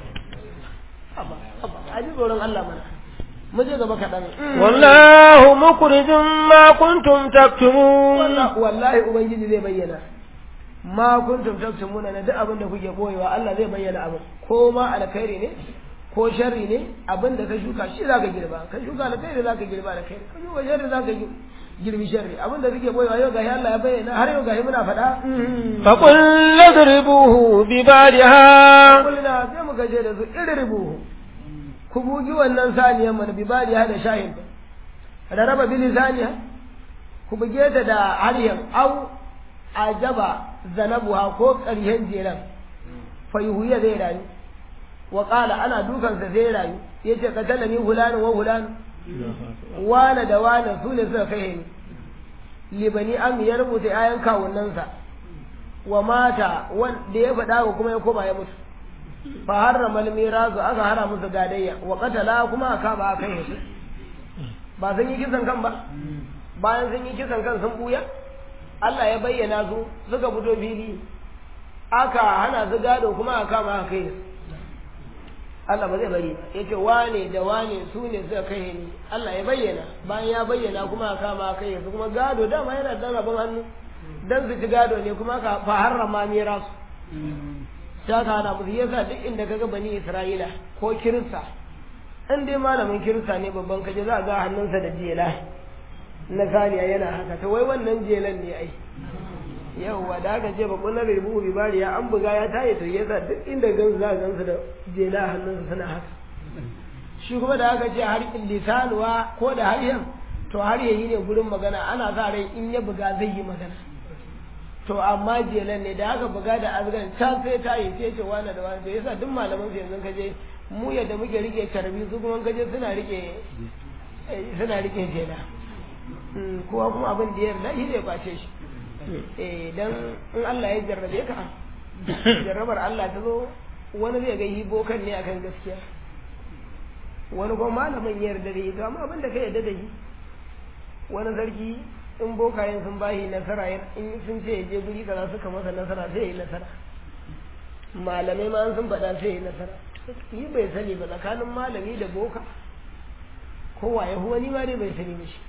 a ji tsoron Allah mana muje gaba kaɗan. Wallahu mukhrijum ma kuntum taktumun. Wallahi Ubangiji zai bayyana. Ma kuntum taktumuna na duk abin da kuke boyewa Allah zai bayyana abin. Ko ma alkhairi ne ko sharri ne abin da ka shuka shi zaka girba. Ka shuka alkhairi zaka girba alkhairi. Ka shuka sharri zaka girbi sharri. Abin da kuke boyewa yau gashi Allah ya bayyana har yau gashi muna faɗa. Fa qul ladribuhu bi bariha. Kullina sai muka je da su idribuhu. ku bugi wannan saniyar mana bi bariya da shahin raraba bili saniya ku buge ta da haryan au ajaba zanabuha ko ƙarshen jeran fayuhuya zai rayu wa ƙala ana dukansa zai rayu ya ce katala ni hulanin wa hulanin wane da wane su ne suka kai ni libani an ya rubuta yayan kawunansa wa mata wanda ya faɗa kuma ya koma ya mutu fa harrama al-mirazu aka hara musu gadayya wa qatala kuma aka ba aka yi ba sun yi kisan kan ba bayan sun yi kisan kan sun buya Allah ya bayyana su suka fito fili aka hana su gado kuma aka ma aka yi Allah ba zai bari ba yace wane da wane su ne suka kai ni Allah ya bayyana bayan ya bayyana kuma aka kama kai yanzu kuma gado dama yana da rabon hannu dan su ci gado ne kuma ka fa harrama mira su ta ka hana musu yasa duk inda kaga bani Isra'ila ko kirista in dai malamin kirista ne babban kaje za ga hannunsa da jela na saniya yana haka ta wai wannan jelan ne ai yauwa da aka ce bakon na rubu bi bari ya an buga ya tayi to yasa duk inda gan za gansu da jela hannunsa suna haka shi kuma da aka ce har lisanuwa ko da har yan to har yayi ne gurin magana ana sa rai in ya buga zai yi magana to amma jelan ne da aka buga da azgan can sai tayi sai ce wani da wani to yasa duk malaman su yanzu kaje mu yadda muke rike carbi su kuma kaje suna rike suna rike jela kowa kuma abin da ya yarda shi zai kwace shi eh dan in Allah ya jarrabe ka jarrabar Allah ta zo wani zai ga hibo kan ne akan gaskiya wani kuma malamin ya yarda da shi to amma abin da ka yarda da shi wani sarki in bokayen sun bashi nasara in sun ce ya je guri kaza suka masa nasara sai ya yi nasara malamai ma sun faɗa sai ya yi nasara yi bai sani ba tsakanin malami da boka kowa ya wani ma dai bai sani ba shi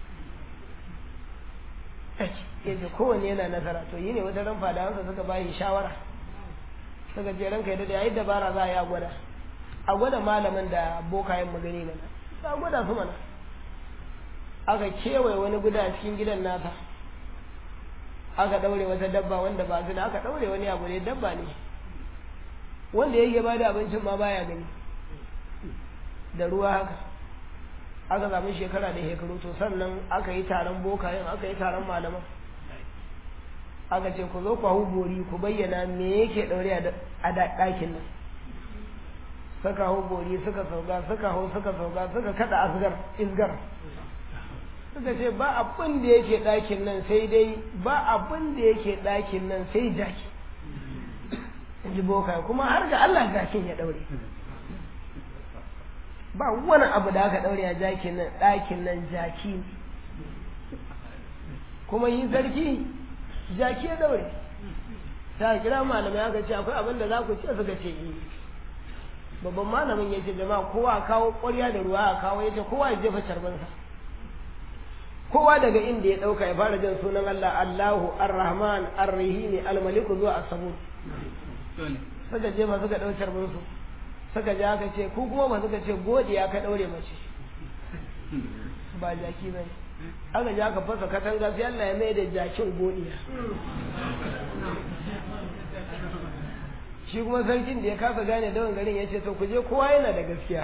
yace kowanne yana nasara to yi ne wata ran fadawansa suka bayi shawara suka je ranka yadda da yayi dabara za a yi a gwada a gwada malamin da bokayen magani mana a gwada su mana aka kewaye wani guda a cikin gidan nasa aka daure wata dabba wanda ba su da aka daure wani abu ne dabba ne wanda yake ba da abincin ma baya gani da ruwa haka aka samu shekara da shekaru to sannan aka yi taron bokayen aka yi taron malaman aka ce ku zo ku hau bori ku bayyana me yake daure a ɗakin nan suka hau bori suka sauka suka hau suka sauka suka kada asgar isgar suka ce ba abin da yake ɗakin nan sai dai ba abin da yake ɗakin nan sai jaki ji bokaye kuma har ga Allah jakin ya daure ba wani abu da aka daure a jakin nan ɗakin nan jaki ne kuma yi sarki jaki ya daure ta kira malamai aka ce akwai abin da za ku ce suka ce yi babban malamin ya ce jama'a kowa kawo ƙwarya da ruwa a kawo ya ce kowa ya jefa carbansa kowa daga inda ya ɗauka ya fara jin sunan Allah Allahu Ar-Rahman Ar-Rahim Al-Maliku zuwa As-Sabur suka jefa suka ɗau carbansu suka ji aka ce ku kuma ba suka ce godiya ka ɗaure mace ba jaki ba aka ji aka fasa katanga sai Allah ya mai da jakin godiya shi kuma sarkin da ya kasa gane dawan garin ya ce to ku je kowa yana da gaskiya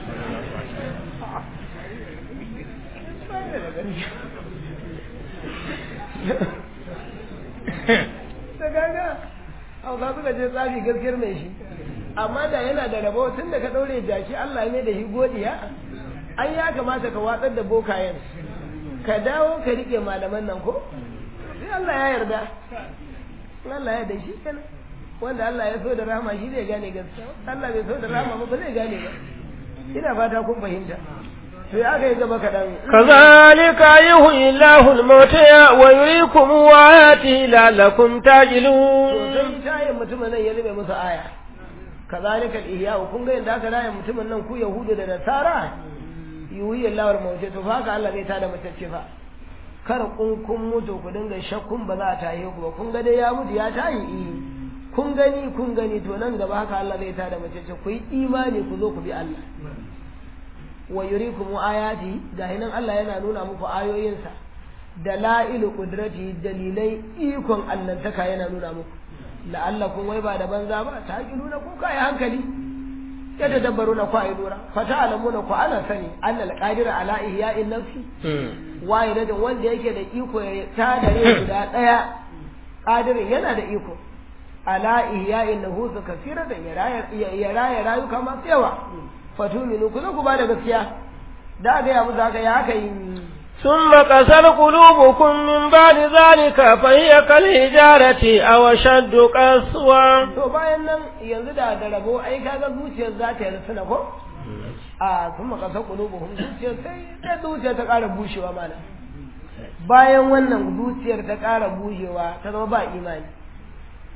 da gaga hausa suka ce tsafi gaskiyar mai shi amma da yana da rabo tun da ka ɗaure jaki Allah ne da shi godiya an ya kamata ka watsar da bokayen ka dawo ka rike malaman nan ko sai Allah ya yarda Allah ya da shi kenan wanda Allah ya so da rahama shi zai gane gaskiya Allah bai so da rahama ba zai gane ba ina fata kun fahimta to ya aka yi gaba kaɗan kazalika yuhyi Allahu al-mauta wa yuriikum ayatihi la'allakum to ta'qilun sai tayin mutumin nan ya zube musu aya kazalika al-ihya kun ga yadda aka raya mutumin nan ku yahudu da nasara yuhyi Allahu al-mauta to fa haka Allah zai tada matacce fa kar kun kun mutu ku dinga shakkun ba za a taye ku ba kun ga dai ya mutu ya tayi eh kun gani kun gani to nan gaba haka Allah zai tada matacce ku yi imani ku zo ku bi Allah wa yurikum ayati gahi nan Allah yana nuna muku ayoyinsa dalailu qudrati dalilai ikon allantaka yana nuna muku la'allakum wai ba da banza ba ta nuna ku kai hankali ya tadabbaru na ku ayi lura fa ta'lamuna ku ana sani annal qadir ala ihya'in nafsi wahidatin wanda yake da iko ya tada rai guda daya qadirin yana da iko ala ihya'in nufus kathiratan ya raya ya raya rayuka masu yawa fatuminu ku zo ku bada gaskiya da ga ya musu haka ya haka yi ثم قسر قلوبكم من بعد ذلك فهي كالحجارة أو أشد قسوة to bayan nan yanzu da da rabo ai kaga zuciyar za ta yi suna ko a sun makasa kulubuhum zuciyar sai da zuciyar ta ƙara bushewa mana bayan wannan zuciyar ta ƙara bushewa ta zama ba imani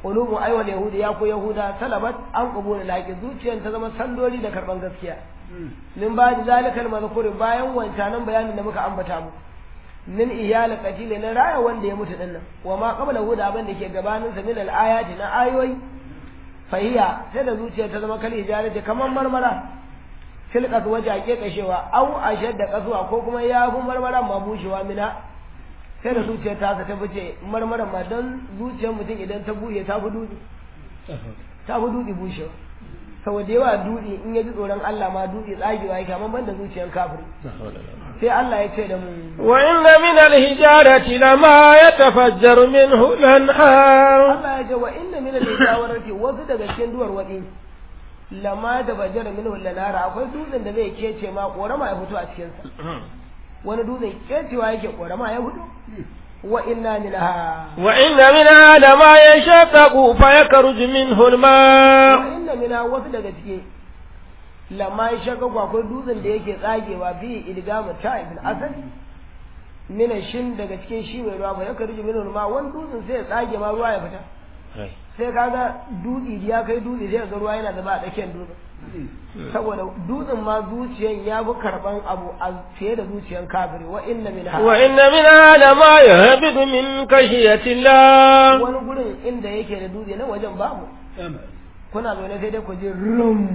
qulubu ayyuhal yahudi ya ku yahuda salabat an qabula laqi zuciyar ta zama sandori da karban gaskiya min ba da zalikal mazkur bayan wancanan bayanin da muka ambata mu min iyal qatil na raya wanda ya mutu dinnan wa ma qabla huda abin da ke gabanin sa min al ayati na ayoyi fahiya sai da zuciyar ta zama kal hijarati kamar marmara tilka waje ake kashewa au ashadda kasuwa ko kuma ya fi marmaran ma bushewa mina sai da zuciyar ta ta fice marmaran ma don zuciyar mutum idan ta buɗe ta fi dudi ta fi dudi bushewa saboda yawa dudi in ya ji tsoron Allah ma dudi tsagewa yake amma banda zuciyar kafiri sai Allah ya ce da mu wa inna min al-hijarati lama yatafajjaru minhu al-anhar Allah ya ce wa inna min al-hijarati wasu daga cikin duwar wadi lama da bajara min lanara akwai dutsen da zai kece ma korama ya fito a cikin sa wani dutsen kecewa yake korama ya fito wa inna minha wa inna minha lama yashaqqaqu fa yakhruju minhu al-ma wa inna minha wasu daga ciki lama yashaqqaqu akwai dutsen da yake tsagewa fi idgamu ta'ib al-asad min shin daga cikin shi mai ruwa fa yakhruju minhu al-ma wani dutsen sai ya tsage ma ruwa ya fita sai kaga dutse ya kai dutse sai ga ruwa yana zaba a tsakiyar dutsen saboda dutsen ma zuciyan ya fi karban abu a fiye da zuciyan kafiri wa inna min wa inna min lama yahbidu min kashiyatillah wani gurin inda yake da dutse na wajen babu kuna zaune sai dai ku ji rum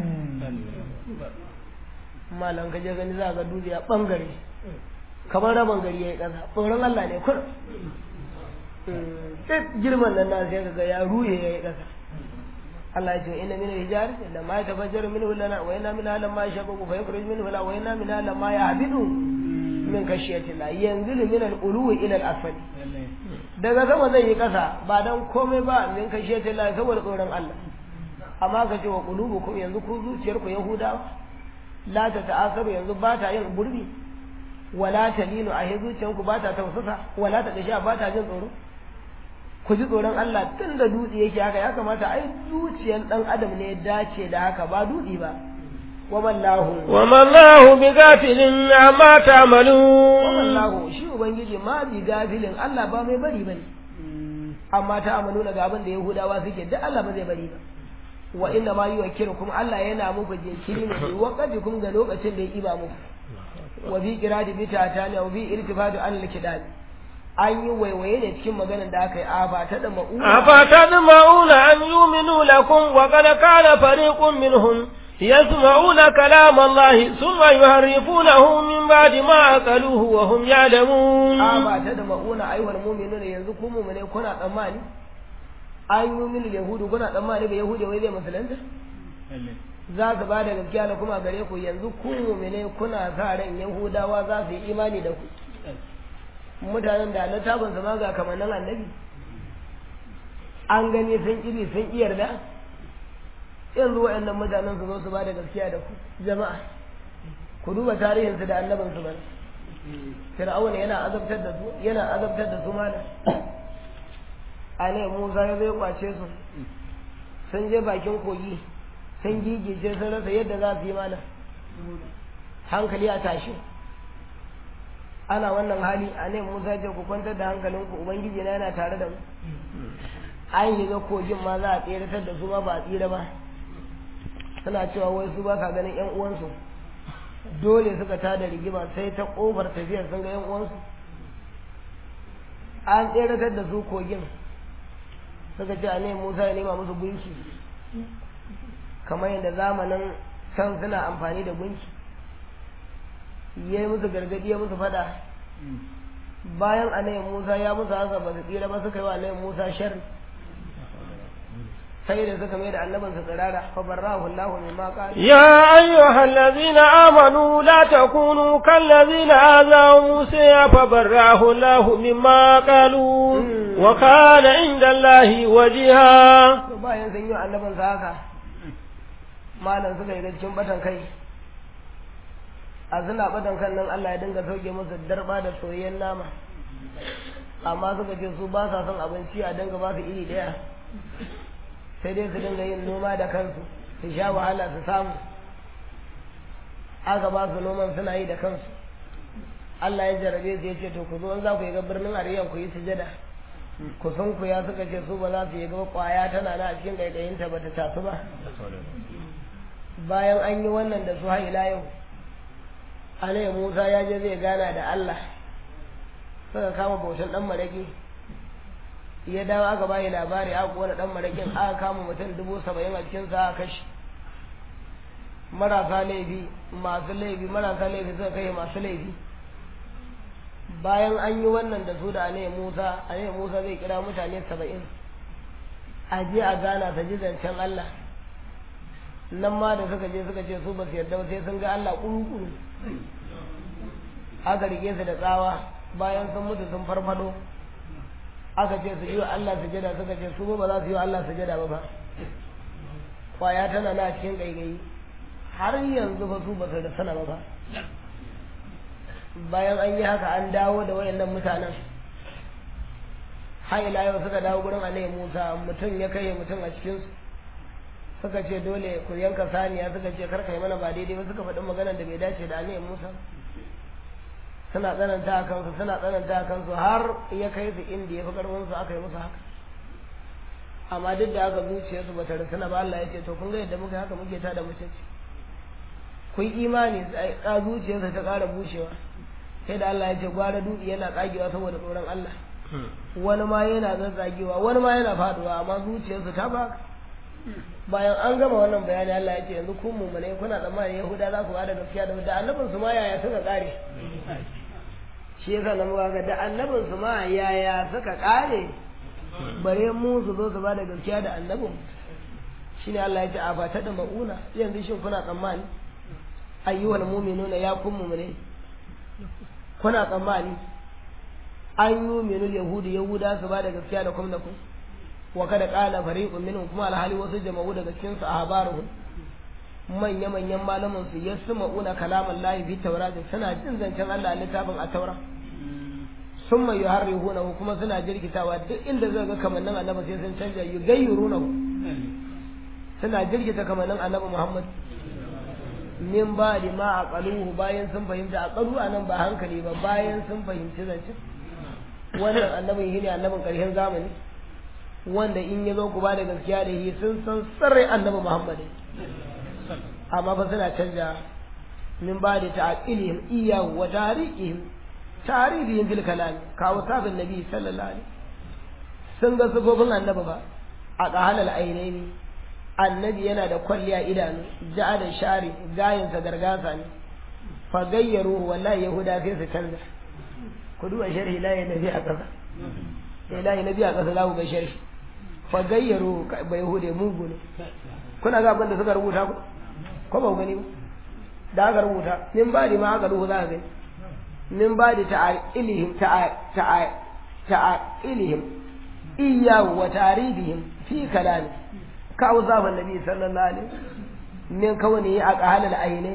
malam ka je gani za ga dutse a bangare kamar rabin gari ya yi ƙasa tsoron Allah ne kun duk girman nan na sai ga ya ruye ya yi ƙasa Allah ya ce inna min al-hijar la ma yatafajjaru minhu lana wa inna min lam ma yashaqqu fa yakhruju minhu la wa inna min lam ma yahbidu min khashyati la yanzilu min al-uluwi ila al-asfali daga sama zai yi ƙasa ba dan komai ba min khashyati la saboda tsoron Allah amma ka ce wa qulubukum yanzu ku zuciyarku yahudawa la ta ta'asaru yanzu ba ta yin gurbi wala talinu a zuciyanku ba ta tausasa wala ta dasha ba ta jin tsoro ku ji tsoron Allah tun da dutse yake haka ya kamata ai zuciyan dan adam ne ya dace da haka ba dutse ba wa mallahu wa mallahu bi gafilin amma ta'malun wa mallahu shi ubangiji ma bi gafilin Allah ba mai bari bane amma ta amalu ga abin da yahudawa suke duk Allah ba zai bari ba wa inna ma yuwakkirukum Allah yana muku jinkiri ne waqatikum ga lokacin da ya iba muku wa bi qiradi bi tatani wa bi irtifadu an al-kidab an yi waiwaye ne cikin maganar da aka yi afa ta da ma'una afa ta da ma'una an yuminu lakum wa qad kana fariqun minhum yasma'una kalam Allah thumma yuharrifunahu min ba'di ma aqaluhu wa hum ya'lamun afa ta da ma'una ayyuhal mu'minuna yanzu ku mu'mine kuna tsammani an yuminu yahudu kuna tsammani ba yahudi wai zai musulunta za su ba da gaskiya da kuma gare ku yanzu ku mu'mine kuna sa ran yahudawa za su yi imani da ku mutanen da littafin su ma ga kamannin annabi an gani sun iri sun iya yarda yanzu waɗannan mutanen su zo su ba da gaskiya da ku jama'a ku duba tarihin su da annabin su bane fir'auna yana azabtar da su yana azabtar da su mana a ne musa ya zai kwace su sun je bakin kogi sun gigice sun rasa yadda za su yi mana hankali a tashi ana wannan hali a ne musa ce ku kwantar da hankalinku ubangiji na yana tare da mu an yi ga kogin ma za a tseratar da su ma ba a tsira ba suna cewa wai su ba ka ganin yan uwansu dole suka tada rigima sai ta kofar tafiyar sun ga yan uwansu an tseratar da su kogin suka ce a ne musa ya nema musu gunki kamar yadda zamanin can suna amfani da gunki ya yi musu gargadi ya musu fada bayan anayin musa ya musu haka ba su tsira ba suka yi wa anayin musa sharri sai da suka mai da annabin su tsirara fa barrahu Allahu mimma qala يا أيها الذين آمنوا لا تكونوا كالذين آذوا موسى فبرأه الله مما قالوا وكان عند الله وجيها to bayan sun yi annabin sa haka malam suka yi cikin batan kai a suna batan kan nan Allah ya dinga sauke musu darba da soyayyen nama amma suka ce su ba sa son abinci a dinga ba su iri daya sai dai su dinga yin noma da kansu su sha wahala su samu aka ba su noman suna yi da kansu Allah ya jarabe su ya ce to ku zo za ku yi ga birnin Ariyan ku yi sujada kusan ku ya suka ce su ba za su yi gaba kwaya tana na a cikin gaigayinta ba ta tasu ba bayan an yi wannan da su har ila yau alai musa ya je zai gana da allah suka kama bautan dan maraki ya dawo aka bayi labari aka kona dan marakin aka kama mutum dubu saba'in a cikin sa aka kashi marasa laifi masu laifi marasa laifi suka kai masu laifi bayan an yi wannan da su da ane musa ane musa zai kira mutane saba'in a je a gana ta ji zancen allah nan ma da suka je suka ce su ba su yarda ba sai sun ga allah kuru-kuru aka rike su da tsawa bayan sun mutu sun farfado aka ce su yi wa allah sujada suka ce su ba za su yi wa allah sujada ba ba kwaya tana na cikin gaigayi har yanzu ba su ba su da sana ba ba bayan an yi haka an dawo da wayannan mutanen har ila yau suka dawo gurin annabi Musa mutum ya kai mutum a cikin su suka ce dole ku yanka saniya suka ce kar kai mana ba daidai ba suka faɗi maganar da bai dace da annabi Musa suna tsananta a kansu suna tsananta a kansu har ya kai su inda ya fi karfin su aka yi musu haka amma duk da haka zuciyarsu ba ta rusuna ba Allah ya ce to kun ga yadda muka haka muke ta da mutunci kun imani a zuciyarsa ta ƙara bushewa sai da Allah ya ce gwara dutse yana tsagewa saboda tsoron Allah wani ma yana zazzagewa wani ma yana faduwa amma zuciyarsa ta baka bayan an gama wannan bayani Allah ya ce yanzu kun mummune kuna tsammanin Yahuda za ku bada gaskiya da da annabin su ma yaya suka kare shi yasa na muka ga da annabin su ma yaya suka kare bare mu su zo su bada gaskiya da annabin shine Allah ya ce a fata da mauna yanzu shin kuna tsammani ayyuhal mu'minuna ya kun mu'mine kuna tsammani an yi minul yahudi yahuda su ba da gaskiya da kuma da ku wa kada qala fariqun minhum kuma alhali wasu jama'u daga cikin su ahbaruhum manya manyan malaman su yasma'una kalaman lahi fi tawrat suna jin zancen Allah a littafin a taura summa yuharrihunahu kuma suna jirkitawa duk inda zai ga kamannin annabi sai sun canja yugayyurunahu suna jirkita kamannin annabi Muhammad min ba da ma a ƙaluhu bayan sun fahimta a ƙalu a nan ba hankali ba bayan sun fahimci zancen wannan annabin shi ne annabin ƙarshen zamani wanda in ya zo ku ba da gaskiya da shi sun san sarrai annabi muhammad amma fa suna canja min ba da ta'aqilihim iyahu wa tariqihim tarihihim fil kalam kawo sabin nabi sallallahu alaihi sun ga sifofin annabi ba a qahalal ainaini annabi yana da kwalliya idanu ja'a da shari gayinsa gargasa ne fa gayyaru wallahi yahuda sai su canza ku duba sharhi la ya nabi a kasa sai la ya nabi a kasa za ku ga sharhi fa gayyaru ba yahude mugu ne kuna ga abin da suka rubuta ku ko ba ku gani ba da aka rubuta min ba ma aka rubuta za ka gani min ba da ta'ilihim ta'ilihim iyyahu wa ta'rifihim fi kalami كأوصاف النبي صلى الله عليه من كونه أقهال العينين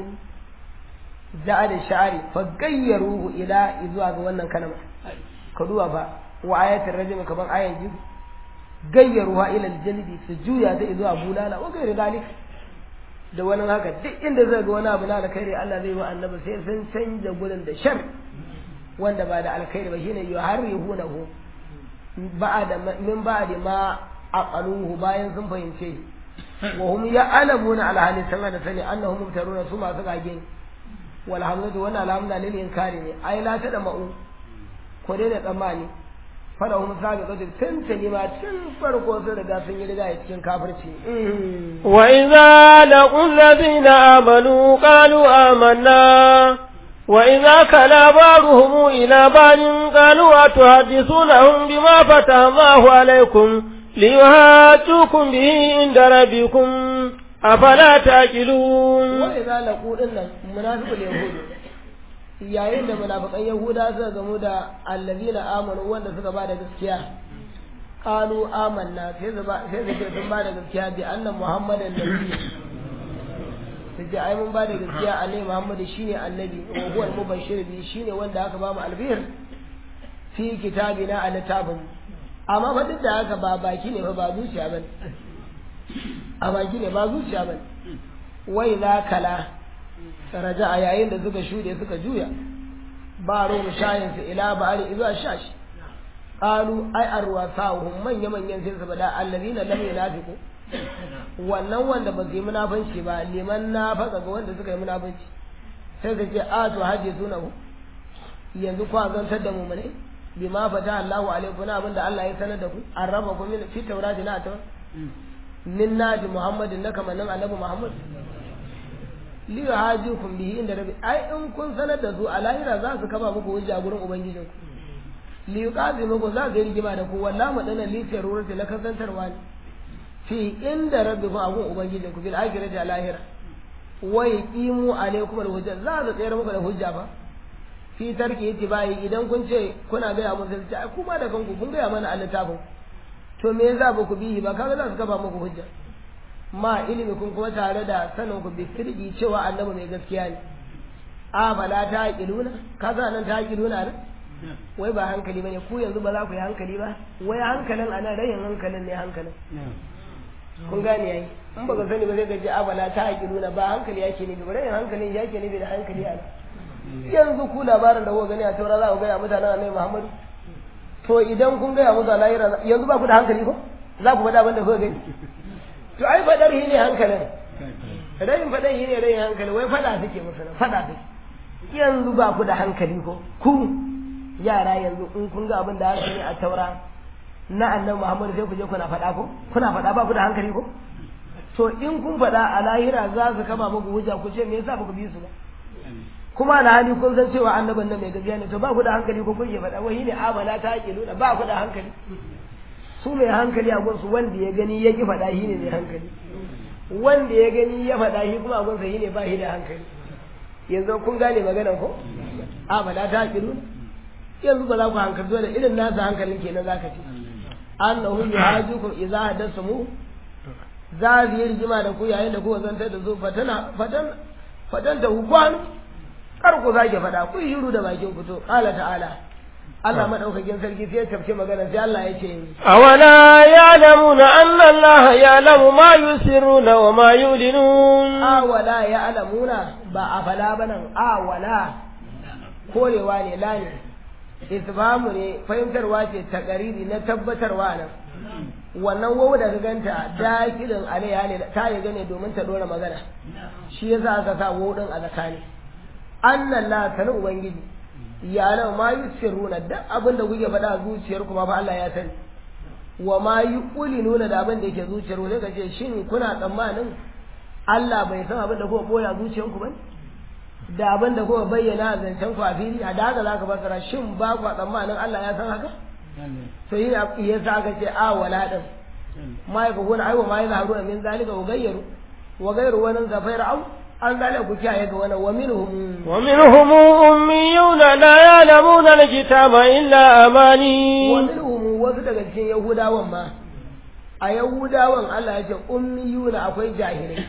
جعل الشعر فغيروه إلى إذواق wannan kalma ka duba fa wa ayatul rajm kaman ayan ji gayyaruha ila aljaldi su juya ta zuwa bulala wa gairi dalik da wani haka duk inda zai ga wani abu na alkhairi Allah zai wa annabi sai sun canja gurin da shar wanda ba da alkhairi ba shine yuharrihunahu ba'da min ba'di ma aqaluhu bayan sun fahimce wa hum ya'lamuna ala hali sana da sani annahum mubtaruna su masu gage wal hamdu wa alhamdu lil inkari ne ai la ta da ma'u ko dai da tsammani fara hum sabi da tantani ma tun farko sun riga sun yi riga cikin kafirci wa idza laqul ladina amanu qalu amanna وإذا كلا بعضهم إلى بعض قالوا أتحدثونهم بما فتح الله عليكم ليهاجوكم به عند ربكم أفلا تأكلون وإذا لقوا إن منافق اليهود yayin da munafiqan yahuda suka gamu da allazina amanu wanda suka bada gaskiya qalu amanna sai su sai su ce sun bada gaskiya bi anna muhammadan nabi su ce ai mun bada gaskiya annabi muhammad shine annabi wa huwa al-mubashshir bi shine wanda aka ba mu albir fi kitabina a littafin amma fa duk da haka ba baki ne fa ba zuciya ba a baki ne ba zuciya ba wai za kala raja a yayin da suka shuɗe suka juya ba ruwan shayin su ila ba ali zuwa shashi qalu ai arwasahum manya manyan sai su bada allazina lam yunafiqu wannan wanda ba su yi munafanci ba liman nafaka ga wanda suka yi munafanci sai su ce a to haje sunahu yanzu kwa zantar da mu ne bima fata Allahu alaikum na abinda Allah ya sanar da ku an raba ku min fi taurati na ta min naji Muhammadin na kamannin annabi Muhammad li yuhajikum bihi inda rabbi ai in kun sanar da su a lahira za su kaba muku hujja gurin ubangijin ku li yuqazimukum za ga rigima da ku wallahi madana li tarurati la kasantarwa ne fi inda rabbi ku abun ubangijin ku bil akhirati a lahira wa yaqimu alaikum al hujja za su tsayar muku da hujja ba fi tarki itibai idan kun ce kuna gaya mun sai ai kuma da kanku kun gaya mana a littafin to me yasa ba ku bihi ba kaga za su kafa muku hujja ma ilimi kun kuma tare da sanin ku bi sirri cewa annabi mai gaskiya ne a bala ta aqiluna kaza nan ta aqiluna ne wai ba hankali bane ku yanzu ba za ku yi hankali ba wai hankalin anan rayin hankalin ne hankalin kun gane yayi in baka sani ba zai gaji a bala ta aqiluna ba hankali yake ne ba rayin hankalin yake ne da hankali a yanzu ku labarin da kuka gani a taura za ku gaya mutanen annabi Muhammadu to idan kun gaya musu a lahira yanzu ba ku da hankali ko za ku faɗa abin da kuka gani to ai faɗar shi ne hankalin rayin faɗar shi ne rayin hankali wai faɗa suke musu nan faɗa suke yanzu ba ku da hankali ko ku yara yanzu in kun ga abin da haka ne a taura na annabi Muhammadu sai ku je kuna faɗa ko kuna faɗa ba ku da hankali ko to in kun faɗa a lahira za su kama muku hujja ku ce me yasa ba ku bi su ba kuma da hali kun san cewa annaban nan mai gaskiya ne to ba ku da hankali ko kun yi faɗa wai ne amana ta ake nuna ba ku da hankali su mai hankali a gunsu wanda ya gani ya ki faɗa shi ne mai hankali wanda ya gani ya faɗa shi kuma a gunsa shi ne ba shi da hankali yanzu kun gane maganar ko amana ta ake nuna yanzu ba za ku hankali dole irin nasa hankalin kenan za ka ce annahu yuhajukum idza hadasamu za su yi rigima da ku yayin da kuka zantar da su fatana fatan fatan da kwano kar ku sake faɗa ku yi shiru da bakin ku to qala ta'ala Allah madaukakin sarki sai ya tafke magana sai Allah ya ce awala ya'lamuna anna Allah ya'lamu ma yusirruna wa ma yulinun awala ya'lamuna ba afala banan awala korewa ne la ne isbamu ne fahimtarwa ce ta kariri na tabbatarwa nan wannan wawu da ka ganta dakilin alaiya ne ta yi gane domin ta dora magana shi yasa aka sa wawu din a zakani annan la sanin ubangiji ya nan ma yusirruna duk abin da kuke faɗa a zuciyar kuma fa Allah ya sani wa ma nuna da abin da yake zuciyar ku sai ka ce shin kuna tsammanin Allah bai san abin da kuka boya zuciyar ku ba da abin da kuka bayyana a zancen ku a fili a da haka zaka fassara shin ba ku tsammanin Allah ya san haka to yi yasa aka ce a wala din ma ya kuna aiwa ma ya zaharu min zalika wa gayyaru wa gayyaru wani zafai ra'au an zalika ku kiyaye ga wani wa minhum wa minhum ummiyuna la ya'lamuna alkitaba illa amani wa minhum wasu daga cikin yahudawan ma a yahudawan Allah ya ce ummiyuna akwai jahilai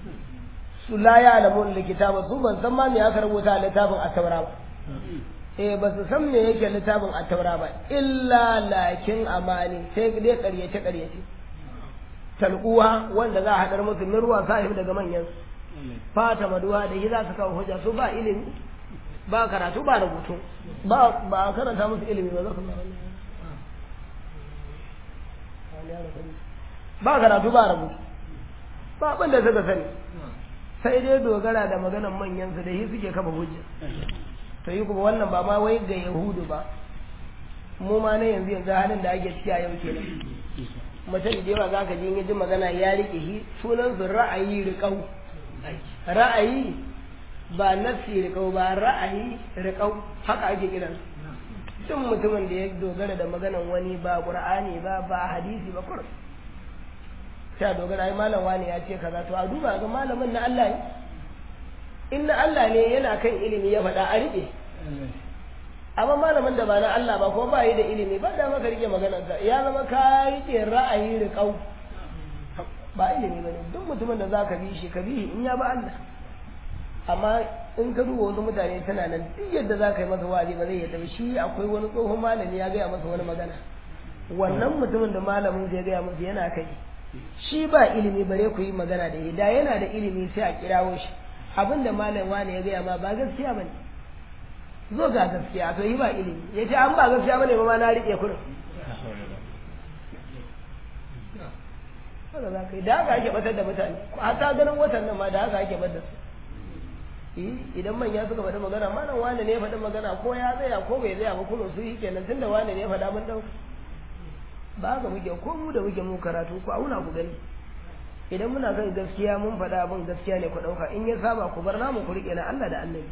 su la ya'lamuna alkitaba su ban san ma me aka rubuta a littafin at-taura ba eh ba su san me yake littafin a taura ba illa lakin amani sai dai ƙaryace ƙaryace talquwa wanda za a haɗar musu min ruwa sahib daga manyan fata maduwa da yi za su kawo hujja su ba ilimi ba karatu ba rubutu ba ba karanta musu ilimi ba za su ba karatu ba rubutu ba abin da suka sani sai dai dogara da maganan manyan su da yi suke kafa hujja to yi kuma wannan ba ma wai ga yahudu ba mu ma na yanzu yanzu halin da ake ciki a yau kenan mutum da yawa za ka ji ji magana ya rike shi sunan su ra'ayi riƙau ra'ayi ba nafsi riƙau ba ra'ayi riƙau haka ake kiran duk mutumin da ya dogara da maganan wani ba qur'ani ba ba hadisi ba kur ta dogara ai malam wani ya ce kaza to a duba ga malamin na Allah ne in na Allah ne yana kan ilimi ya faɗa a riƙe amma malamin da ba na Allah ba ko ba yi da ilimi ba da maka rike maganarsa ya zama ka rike ra'ayi riƙau ba ilimi ba ne duk mutumin da za ka bi shi ka bi in ya ba Allah amma in ka duba wasu mutane tana nan duk yadda za ka yi masa wa'azi ba zai yadda shi akwai wani tsohon malami ya gaya masa wani magana wannan mutumin da malamin zai gaya masa yana kai shi ba ilimi bare ku yi magana da shi da yana da ilimi sai a kirawo shi abin da malam wani ya gaya ma ba gaskiya ba ne zo ga gaskiya to yi ba ilimi ya ce an ba gaskiya bane ba ma na riƙe kurin haka za ka yi da haka ake batar da mutane hata ganin watan nan ma da haka ake batar su idan manya suka faɗi magana malam wane ne ya faɗi magana ko ya tsaya ko bai tsaya ba kuma su yi kenan tunda wane ne ya faɗa mun ɗauka ba haka muke ko mu da muke mu karatu ku auna ku gani idan muna kan gaskiya mun faɗa abin gaskiya ne ku ɗauka in ya saba ku bar namu ku riƙe na Allah da annabi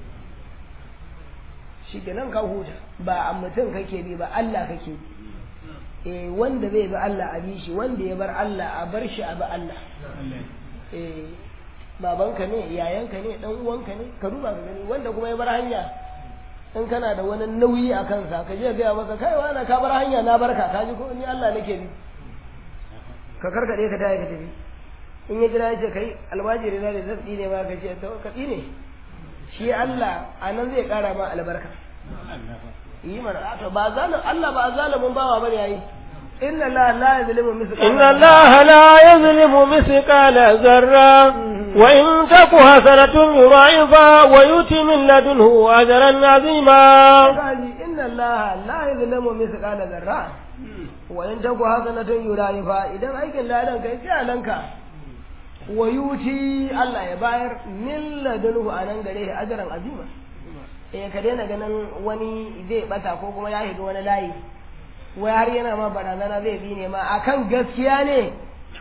shi kenan ka huta ba a mutum kake bi ba Allah kake bi eh wanda zai bi Allah a bi shi wanda ya bar Allah a bar shi a bi Allah eh babanka ne yayanka ne dan uwanka ne ka duba ka gani wanda kuma ya bar hanya in kana da wani nauyi a kansa ka je gaya masa kai wani ka bar hanya na barka ka ji ko ni Allah nake bi ka karkade ka tayi ka tafi in ya jira ya ce kai almajiri na da zai ne ma ka ce to ka ne shi Allah anan zai kara ma albarka yi mana to ba zalim Allah ba zalimin bawa bane yayi inna Allah la yuzlimu mithqala inna Allah la yuzlimu mithqala zarra wa in taku hasanatun yudha'ifa wa yuti min ladunhu ajran azima kaji inna Allah la yuzlimu mithqala zarra wa in taku hasanatun yudha'ifa idan aikin ladan kai sai alanka wa yuti Allah ya bayar min ladunhu anan gare shi ajran azima eh ka daina ganin wani zai bata ko kuma ya shiga wani layi wai har yana ma barazana zai bi ne ma akan gaskiya ne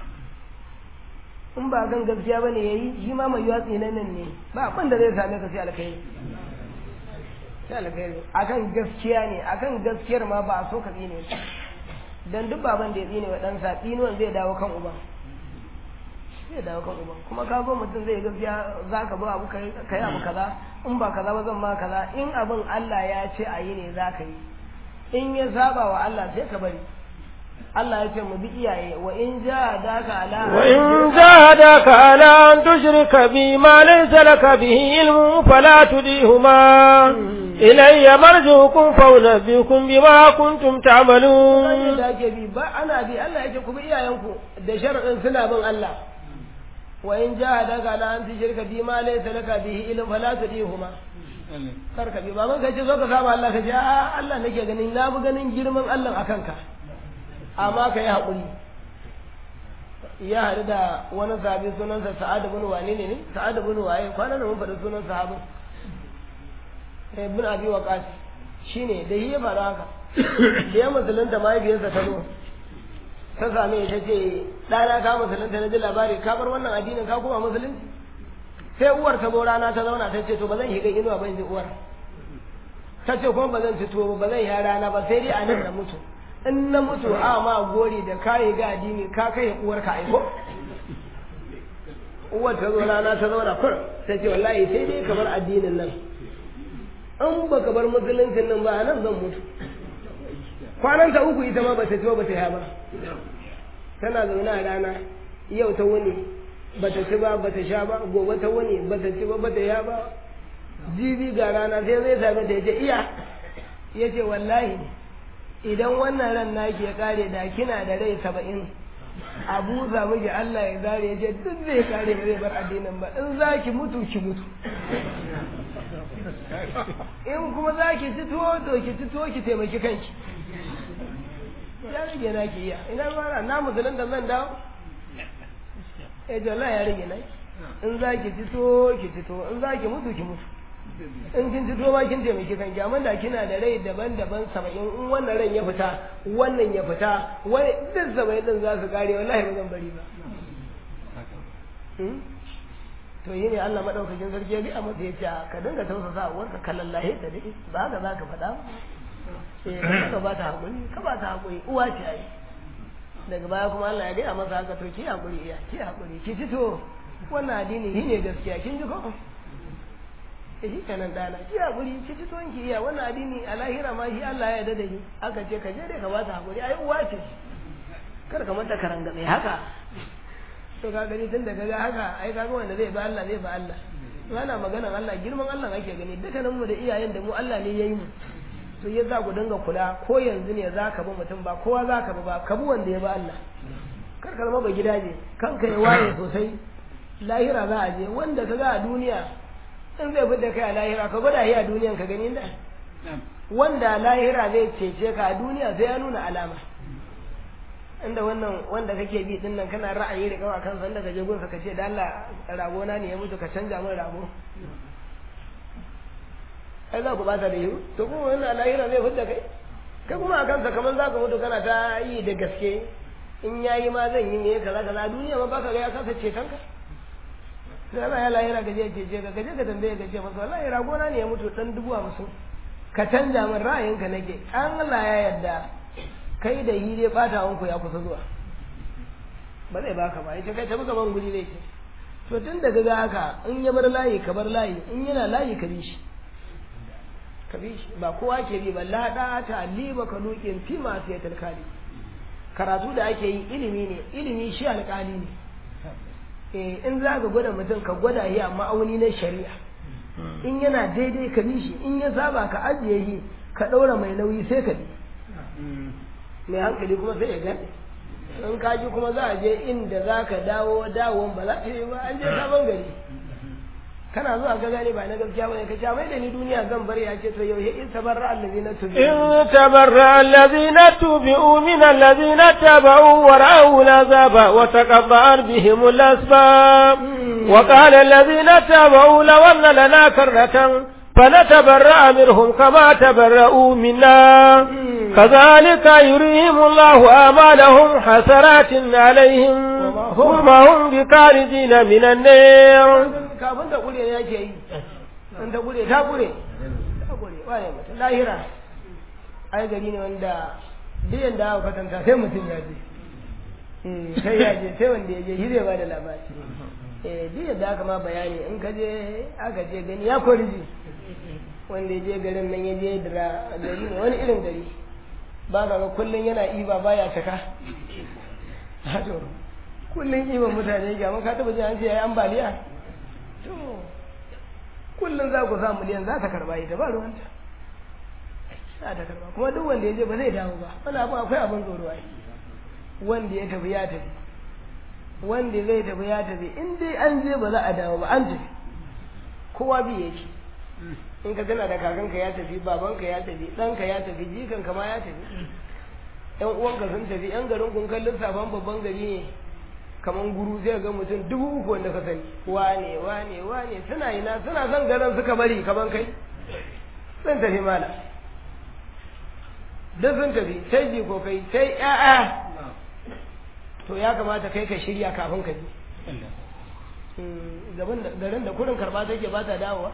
in ba kan gaskiya ba ne ya yi shi ma mai yatsi nan ne ba abin da zai same ka sai alkhairi sai alkhairi akan gaskiya ne akan gaskiyar ma ba a so ka tsine dan duk baban da ya tsine wa ɗansa tsinuwan zai dawo kan uban zai dawo kan uban kuma ka zo mutum zai gaskiya za ka ba abu ka yi abu kaza in ba kaza ba zan ma kaza in abin Allah ya ce a yi ne za ka yi in ya saba wa Allah sai ka bari Allah ya ce mu bi iyaye wa in jahadaka ala wa in jahadaka ala an tushrika bi ma laysa laka bihi ilmun fala tudihuma ilayya marjukum fa unabbiukum bima kuntum ta'malun da ake bi ba ana bi Allah ya ce ku bi iyayenku da sharadin suna bin Allah wa in jahadaka ala an tushrika bi ma laysa laka bihi ilmun fala tudihuma kar ka bi baban ka ce zo ka saba Allah ka ce a Allah nake ganin na bi ganin girman Allah akan ka amma ka yi haƙuri ya haɗu da wani sahabi sunansa sa'ad bin wane ne ne sa'ad bin waye kwanan nan mun faɗi sunan sahabin ibn abi waqas shine da yi ya faru haka da ya musulunta mahaifiyarsa ta zo ta same ta ce ɗana ka musulunta na ji labari ka bar wannan addinin ka kuma musulunci sai uwar ta zo rana ta zauna ta ce to ba zan shiga inuwa ba in ji uwar ta ce kuma ba zan ci tuwo ba zan yi rana ba sai dai a nan da mutu in na mutu a ma gori da kayi ga addini ka kai uwar ka aiko uwar ta zo rana ta zauna kur ta ce wallahi sai dai ka bar addinin nan in ba ka bar musuluncin nan ba nan zan mutu kwanan ta uku ita ma ba ta ci ba ta yi ba tana zaune a rana yau ta wuni ba ta ci ba ba ta sha ba gobe ta wuni ba ta ci ba ba ta ya ba jibi ga rana sai zai same ta ya ce iya ya ce wallahi idan wannan ran naki ya kare da kina da rai saba'in a buza miki Allah ya zare ya ce duk zai kare ba zai bar addinin ba in za ki mutu ki mutu in kuma za ki ci tuwo to ki ci tuwo ki taimaki kanki ya rage na ki iya ina mara na musulun da zan dawo eh to Allah ya rage na in za ki ci tuwo ki ci tuwo in za ki mutu ki mutu in kin ci tuwo ma kin taimaki kanki amma da kina da rai daban-daban saba'in in wannan ran ya fita wannan ya fita wani duk saba'in din za su kare wallahi ba zan bari ba to yi ne Allah madaukakin sarki ya gaya masa ya ce ka dinga tausasa uwarka ka lallahe ta dai ba haka za ka faɗa eh ka ba ta hakuri ka ba ta hakuri uwa ce ai daga baya kuma Allah ya gaya masa haka to ki hakuri iya ki hakuri ki fito wannan addini shi ne gaskiya kin ji ko eh shi kenan dana ki hakuri ki fito ki iya wannan addini a lahira ma shi Allah ya yarda da shi aka ce ka je dai ka ba ta hakuri ai uwa ce kar ka mata karangabe haka to ka gani tun da kaga haka ai kaga wanda zai ba Allah zai ba Allah ana maganar Allah girman Allah ake gani dukkanin mu da iyayen da mu Allah ne yayi mu to ya za ku dinga kula ko yanzu ne za ka bi mutum ba kowa za ka bi ba ka bi wanda ya ba Allah kar ka zama ba gidaje kanka ya waye sosai lahira za a je wanda ka ga a duniya in zai fidda kai a lahira ka gwada shi a duniyan ka gani da wanda lahira zai cece ka a duniya sai ya nuna alama inda wannan wanda kake bi din nan kana ra'ayi da kawa kansa inda ka je gunsa ka ce da Allah rago na ne ya mutu ka canja min rago ai za ku bata da yiwu to kuma wannan lahira zai fidda kai kai kuma a kansa kamar za ka mutu kana ta yi da gaske in yayi ma zan yi ne kaza kaza duniya ma baka ga ya kasa ceton ka sai Allah ya lahira ka je cece ka ka je ka tambaye ka ce masa wallahi rago na ne ya mutu dan dubu hamsin ka canja min ra'ayinka nake an Allah ya yarda kai da yi dai bata wanku ya kusa zuwa ba zai baka ba yace kai tafi gaban guri ne ce to tun da ga haka in ya bar layi ka bar layi in yana layi ka bi shi ka bi shi ba kowa ke bi ba la da ta liba ka lukin fi masu yatar kali karatu da ake yi ilimi ne ilimi shi alƙali ne eh in za ka gwada mutum ka gwada shi a ma'auni na shari'a in yana daidai ka bi shi in ya saba ka ajiye shi ka ɗaura mai nauyi sai ka bi mai hankali kuma sai ya gane in ka ji kuma za a je inda za ka dawo dawon ba za ta yi ba an je sabon gari kana zuwa ka gane ba na gaskiya bane ka ce mai da ni duniya zan bari ya ce to yau in tabarra allazina tubi in tabarra allazina tubi'u min allazina tabau wa ra'u lazaba wa taqatta'at bihim al-asbab wa qala allazina tabau law anna lana karratan فنتبرأ منهم كما تبرؤوا منا كذلك يريهم الله آمالهم حسرات عليهم وما هم بخارجين من النار kafin ta kure ne yake yi in ta kure ta kure ta kure wane mutum lahira ai gari ne wanda duk yanda aka kwatanta sai mutum ya je sai ya je sai wanda ya je shi zai ba da labari eh duk yadda aka ma bayani in ka je aka je gani ya kori ji wanda ya je garin nan ya je dira gari ne wani irin gari ba ga kullum yana iba baya caka to kullum iban mutane ga mun ka taba jin an ce yayi ambaliya to kullum za ku sa miliyan za ta karba ita ba ruwanta za ta karba kuma duk wanda ya je ba zai dawo ba wani abu akwai abin tsoro ai wanda ya tafi ya tafi wanda zai tafi ya tafi in dai an je ba za a dawo ba an tafi kowa bi yake in ka tana da kakanka ya tafi babanka ya tafi ɗanka ya tafi jikanka ma ya tafi yan uwanka sun tafi yan garin kun kallon safan babban gari ne kaman guru sai ga mutum dubu uku wanda ka sani wane wane wane suna ina suna son garin suka bari kaman kai sun tafi mala duk sun tafi sai jiko kai sai ƴaƴa to ya kamata kai ka shirya kafin ka je garin da kurin karba take ba ta dawowa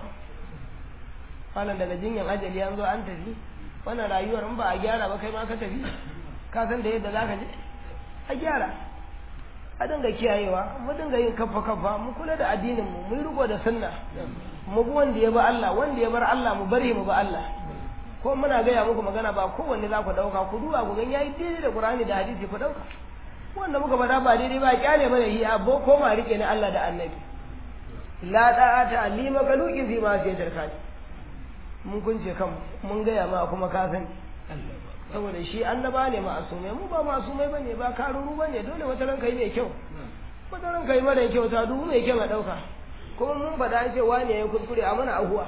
wannan daga jinyan ajali an zo an tafi wannan rayuwar in ba a gyara ba kai ma ka tafi ka san da yadda za ka je a gyara a dinga kiyayewa mu dinga yin kafa kafa mu kula da addinin mu mu riko da sunna mu bi wanda ya bi Allah wanda ya bar Allah mu bari mu bi Allah ko muna gaya muku magana ba kowanne za ku dauka ku duba ku gan yayi daidai da Qur'ani da hadisi ku dauka wanda muka faɗa ba daidai ba kyale mana hi abo ko ma rike ni Allah da Annabi la da'ata lima kaluki fi ma sai tarkani mun kunce kan mun gaya ma kuma ka sani saboda shi annaba ne ma'asumai mu ba ma'asumai bane ba karuru bane dole wata ranka yi mai kyau wata ranka yi mara kyau ta dubu mai kyau a ɗauka kuma mun faɗa an ce wani ya yi kuskure a mana ahuwa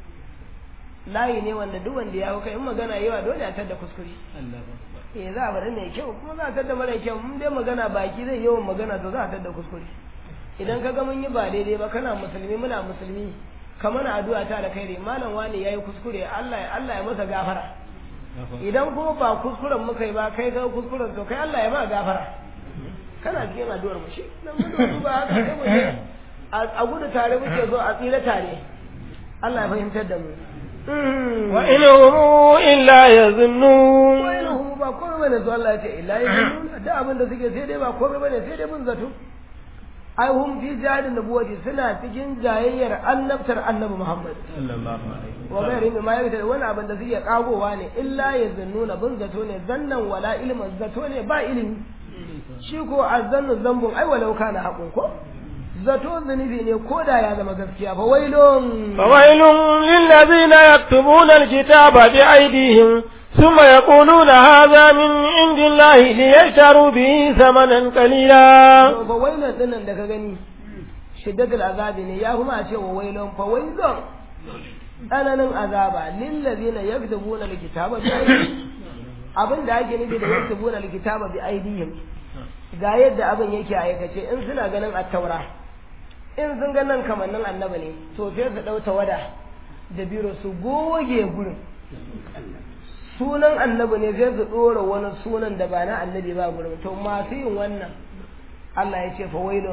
layi ne wanda duk wanda ya hau kai in magana yawa dole a tadda kuskure eh za a faɗi mai kyau kuma za a tadda mara kyau mun dai magana baki zai yawan magana to za a tadda kuskure idan ka ga mun yi ba daidai ba kana musulmi muna musulmi ka mana addu'a ta da kai malam wani yayi kuskure Allah Allah ya masa gafara idan kuma ba kuskuren muka yi ba kai ga kuskuren to kai Allah ya ma gafara kana cikin addu'ar mu shi dan mun duba haka sai mu je a gudu tare muke zo a tsira tare Allah ya fahimtar da mu wa in hum illa yazunnun wa in hum ba komai bane zo Allah ya ce illa yazunnun da abin da suke sai dai ba komai bane sai dai mun zato ai hum fi jahilin nubuwati suna cikin jayayyar annabtar annabi Muhammad sallallahu alaihi wa gairi mai mayar da wani abin da suke kagowa ne illa ya zannuna bin zato ne zannan wala ilmin zato ne ba ilimi shi ko azzannu zambun ai walau kana haƙun ko zato zunubi ne ko da ya zama gaskiya fa wailun فويل للذين يكتبون الكتاب بأيديهم ثم يقولون هذا من عند الله ليشتروا به ثمنا قليلا fa wailun dinnan da ka gani shiddatul azabi ne ya kuma ce wa wailon fa wailon tsananin azaba lillazina yaktubuna alkitaba bi aydihim abin da ake nufi da yaktubuna alkitaba bi aydihim ga yadda abin yake aikace in suna ganin attaura in sun ga nan kamannin annabi ne to sai su ɗau tawada da biro su goge gurin sunan annabi ne sai su ɗora wani sunan da ba na annabi ba gurin to masu yin wannan Allah ya ce fa wailun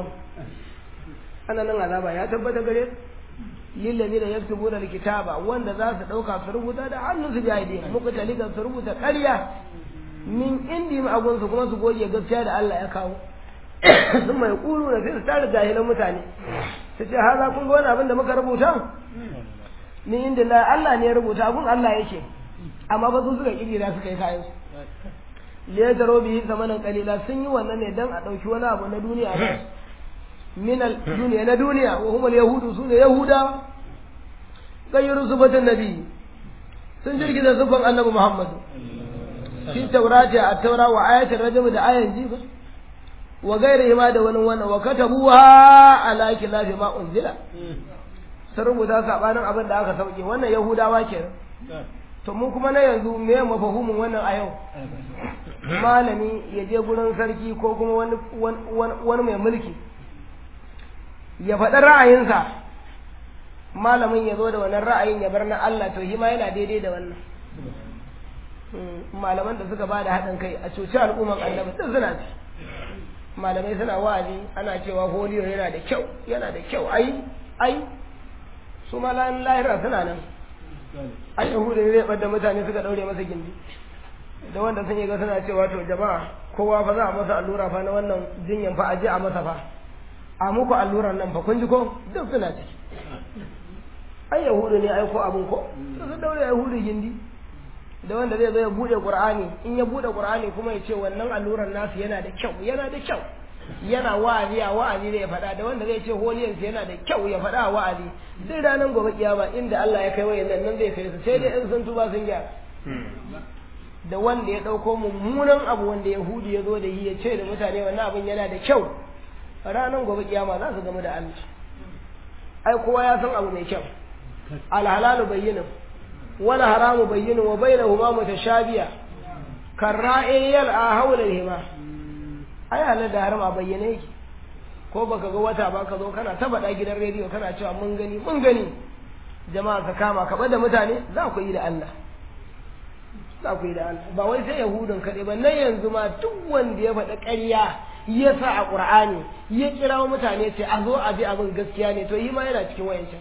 ana nan azaba ya tabbata gare lillazi da yaktubu da kitaba wanda za su ɗauka su rubuta da hannun su biya idin muku talikan su rubuta ƙarya min indi ma agunsu kuma su goge gaskiya da Allah ya kawo sun mai kulu da sai su tare jahilan mutane su ce haza kun ga wani abin da muka rubuta min inda la Allah ne ya rubuta abun Allah yake amma ba su suka kirkira suka yi kayan su liya taro bihi zamanin kalila sun yi wannan ne dan a ɗauki wani abu na duniya ba min duniya na duniya wa humul yahudu su ne yahudawa gayyaru subatan nabi sun jirgiza sufan annabi muhammadu fi taurati a taura wa ayatul rajm da ayan jiba wa gairihi ma da wani wannan wa katabuha ala khilafi ma unzila sun rubuta sabanin abin da aka sauke wannan yahudawa kenan to mu kuma na yanzu me mafahimin wannan a yau malami ya je gurin sarki ko kuma wani wani mai mulki ya faɗi ra'ayinsa malamin ya zo da wannan ra'ayin ya bar na Allah to shi ma yana daidai da wannan malaman da suka ba da haɗin kai a cuci al'umman annabi duk suna ci malamai suna wa'azi ana cewa holiyo yana da kyau yana da kyau ai ai su ma lahira suna nan ai yahudu ne zai ɓadda mutane suka ɗaure masa gindi da wanda sun yi ga suna cewa to jama'a kowa fa za a masa allura fa na wannan jinyan fa a je a masa fa a muku alluran nan fa kun ji ko duk suna ciki ai yahudu ne ai ko abun ko su daure yahudu gindi da wanda zai zo ya bude qur'ani in ya bude qur'ani kuma ya ce wannan alluran nasu yana da kyau yana da kyau yana wa'azi a wa'azi ne ya faɗa da wanda zai ce holiyansu yana da kyau ya faɗa a wa'azi duk ranar gobe kiyama inda Allah ya kai wayan nan zai kai su sai dai in sun tuba sun gyara da wanda ya ɗauko mummunan abu wanda yahudu ya zo da yi ya ce da mutane wannan abin yana da kyau ranar gobe kiyama za su gamu da Allah ai kowa ya san abu mai kyau alhalalu bayyinin wal haramu bayyinin wa bainahuma mutashabiya karra'i yal'a hawla hima ai halal da haram a bayyane yake ko baka ga wata ba ka zo kana ta faɗa gidan rediyo kana cewa mun gani mun gani jama'a ka kama ka da mutane za ku yi da Allah za ku yi da Allah ba wai sai yahudun kaɗai ba nan yanzu ma duk wanda ya faɗa ƙarya ya sa a ƙur'ani ya kira mutane ce a zo a bi abin gaskiya ne to yi ma yana cikin wayancan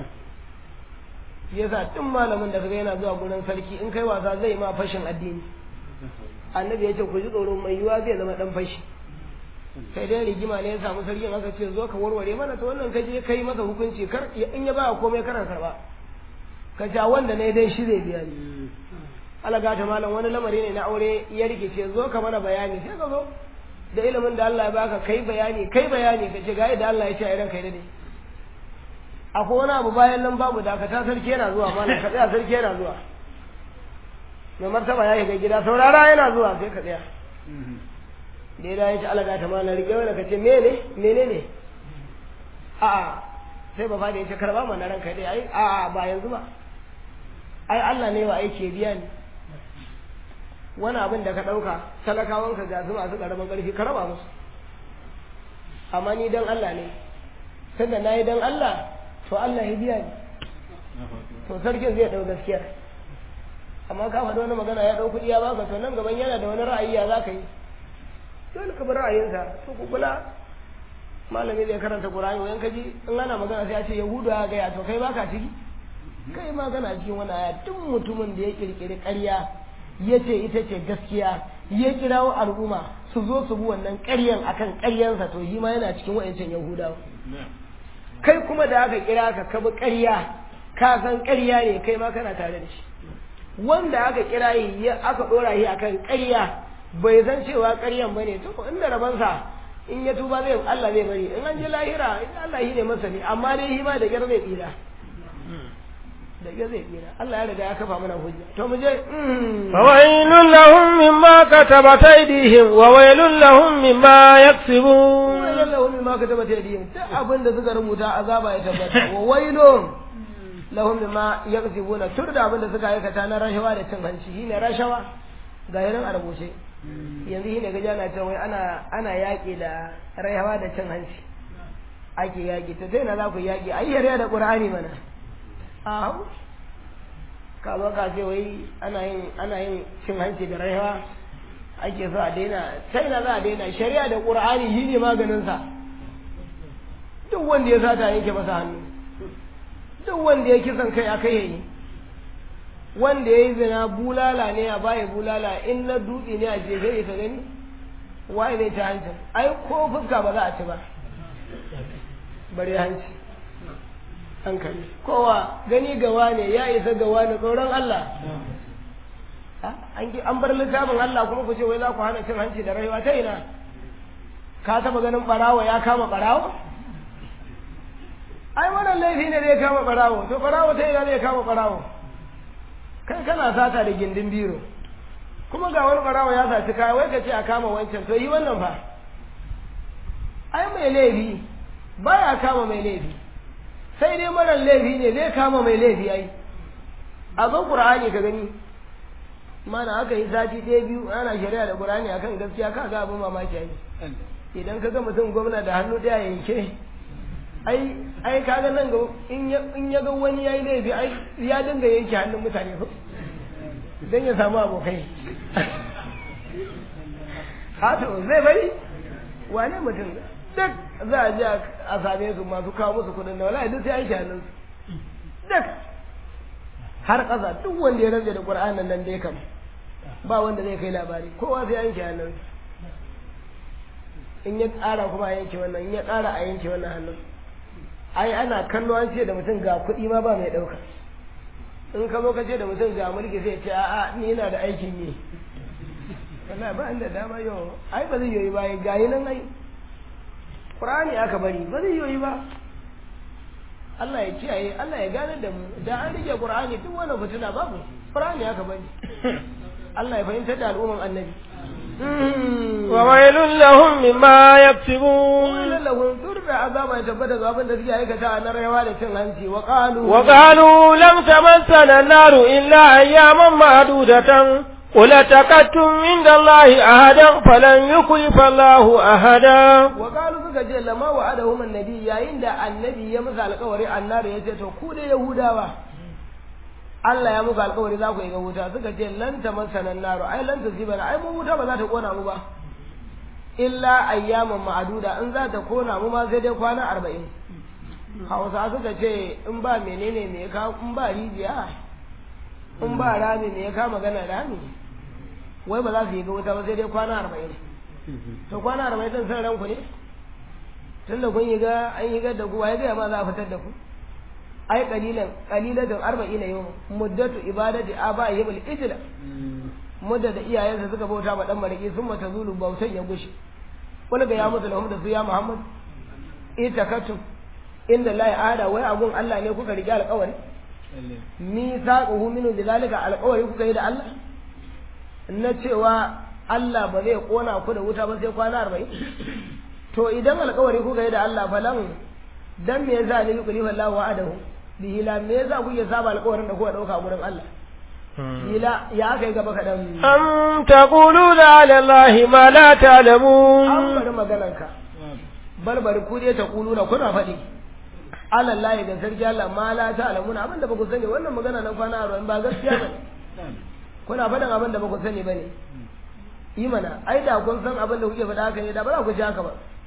ya sa tun malamin da kaga yana zuwa gurin sarki in kai wasa zai ma fashin addini annabi ya ce ku ji tsoro mai yiwa zai zama dan fashi sai dai rigima ne ya samu sarkin aka ce zo ka warware mana to wannan kaje kai masa hukunci kar in ya ba komai kana karba ka ja wanda ne dai shi zai biya ni alaga ta malam wani lamari ne na aure ya rikice zo ka mana bayani sai ka zo da ilimin da Allah ya baka kai bayani kai bayani ka ce ga yadda Allah ya ce a idan kai dade akwai wani abu bayan nan babu dakata sarki yana zuwa malam ka tsaya sarki yana zuwa mai martaba ya shiga gida saurara yana zuwa sai ka tsaya da ya dace alaga ta malam rike wani ka ce mene mene ne a'a sai ba fadi ya ce karba mana ranka dai ai a'a ba yanzu ba ai Allah ne wa aiki biya ni wani abin da ka ɗauka talakawanka ga su masu ƙaramin ƙarfi ka raba musu amma ni dan Allah ne sanda na yi dan Allah to Allah ya biya ni to sarkin zai ɗau gaskiya amma ka faɗi wani magana ya ɗau kuɗi ya baka to nan gaban yana da wani ra'ayi ya za ka yi dole ka bi ra'ayinsa to ku kula malami zai karanta Qur'ani wayan kaji in ana magana sai ya ce Yahudu ya gaya to kai baka ciki kai ma kana cikin wani aya duk mutumin da ya kirkiri ƙarya ya ce ita ce gaskiya ya kirawo al'umma su zo su bi wannan ƙaryan akan ƙaryansa to shi ma yana cikin wa'ancan yahudawa kai kuma da aka kira ka ka bi ƙarya ka san ƙarya ne kai ma kana tare da shi wanda aka kira yi aka ɗora shi akan ƙarya bai san cewa ƙaryan ba ne to inda rabansa in ya tuba zai Allah zai bari in an je lahira Allah shi ne masani amma dai shi ma da gyar zai tsira da ya zai tsira Allah ya riga ya kafa mana hujja to mu je fawailun lahum mimma katabat aydihim wa wailun lahum mimma yaksibun wailun lahum bima katabat aydihim duk abin da suka rubuta azaba ya tabbata wa wailun lahum bima yaksibuna tur da abin da suka aikata na rashawa da cin hanci shine rashawa ga yaran a rubuce yanzu shine gaji ana cewa wai ana ana yaƙi da rashawa da cin hanci ake yaƙi to sai na za ku yaƙi ai yare da qur'ani mana a ka zo ka ce wai ana yin ana yin cin hanci da rashawa ake so a daina sai na za a daina shari'a da qur'ani shine maganin sa duk wanda ya sata yanke masa hannu duk wanda ya kisan kai a kai yayi wanda ya yi zina bulala ne a baya bulala in na dutse ne a jefe ya ka gani waye ne ta hancin ai ko fuska ba za a ci ba bare hanci hankali kowa gani gawa ne ya isa gawa ne tsoron Allah an bar littafin Allah kuma ku ce wai za ku hana cin hanci da rayuwa ta ina ka taba ganin barawo ya kama barawo ai wannan laifi ne zai kama barawo to barawo ta ina zai kama barawo kai kana sata da gindin biro kuma ga wani barawo ya saci kaya wai ka ce a kama wancan to yi wannan fa ai mai laifi baya kama mai laifi sai dai marar laifi ne zai kama mai laifi ai a zo qur'ani ka gani mana aka yi sati ɗaya biyu ana shari'a da qur'ani akan gaskiya ka ga abin mamaki ai idan ka ga mutum gwamna da hannu ɗaya yanke ai ai kaga nan ga in ya in ya ga wani yayi laifi ai ya dinga yanke hannun mutane ko dan ya samu abokai hato zai bari wane mutum duk za a je a same su masu kawo musu kudin da wallahi duk sai an hannun su duk har ƙasa duk wanda ya rantsa da Qur'anin nan dai kam ba wanda zai kai labari kowa sai an hannun su in ya ƙara kuma a yanke wannan in ya ƙara a yanke wannan hannun ai ana kallo an ce da mutum ga kuɗi ma ba mai ɗauka in ka zo ka ce da mutum ga mulki sai ce a'a ni ina da aikin yi wallahi ba inda dama yau ai ba zai yoyi ba ga yi nan ai Qur'ani aka bari ba zai yoyi ba Allah ya kiyaye Allah ya gane da mu da an rike Qur'ani duk wani fitina babu Qur'ani aka bari Allah ya fahimtar da al'umman annabi وويل لهم مما يكسبون ويل لهم ترد عذاب يتبت عذاب da suke aikata na rayuwa da cin hanci wa qalu وقالوا لم تمسنا النار إلا أياما معدودة قل اتقدتم عند الله أحدا فلن يخلف الله أحدا wa qalu suka ce lama wa adahum annabi yayin da annabi ya musu alƙawari annabi ya ce to ku da yahudawa Allah ya muku alƙawari za ku yi ga wuta suka ce lan tamassana naru ai lan tusibana ai mu wuta ba za ta kona mu ba illa ayyaman ma'aduda in za ta kona mu ma sai dai kwana arba'in hausa suka ce in ba menene me ka in ba rijiya in ba rami me ka magana rami wai ba za su yi ga wuta ba sai dai kwana arba'in to kwana arba'in din san ranku ne tun da kun yi ga an yi ga da ku wai ga ma za a fitar da ku ai qalilan qalilatun arba'ina yawm muddatu ibadati abaihim al-ijla mudda da iyayensa suka bauta ma dan mariki sun mata zulu bautan ya gushi wani ga ya mutu lahum da su ya muhammad itakatum inda la ada wai agun Allah ne kuka rige alƙawari mi saquhu minu zalika alƙawari kuka yi da Allah na cewa Allah ba zai kona ku da wuta ba sai kwana 40 to idan alƙawari kuka yi da Allah falan dan me yasa ne yuqri wallahu wa'adahu bihi la me yasa kuke saba alƙawarin da kuka dauka gurin Allah Ila ya aka yi gaba kaɗan. أم تقولون على الله ما لا An تعلمون bari maganarka. Barbari ku dai ta kuluna kuna faɗi. Allah lahi da sarki Allah ma la ta alamuna abin da ba ku sani wannan magana na kwana arba'in ba gaskiya ba ne. Kuna faɗin abin da ba ku sani ba ne. Yi mana, ai da kun san abin da kuke faɗa haka ne da ba za ku ji haka ba.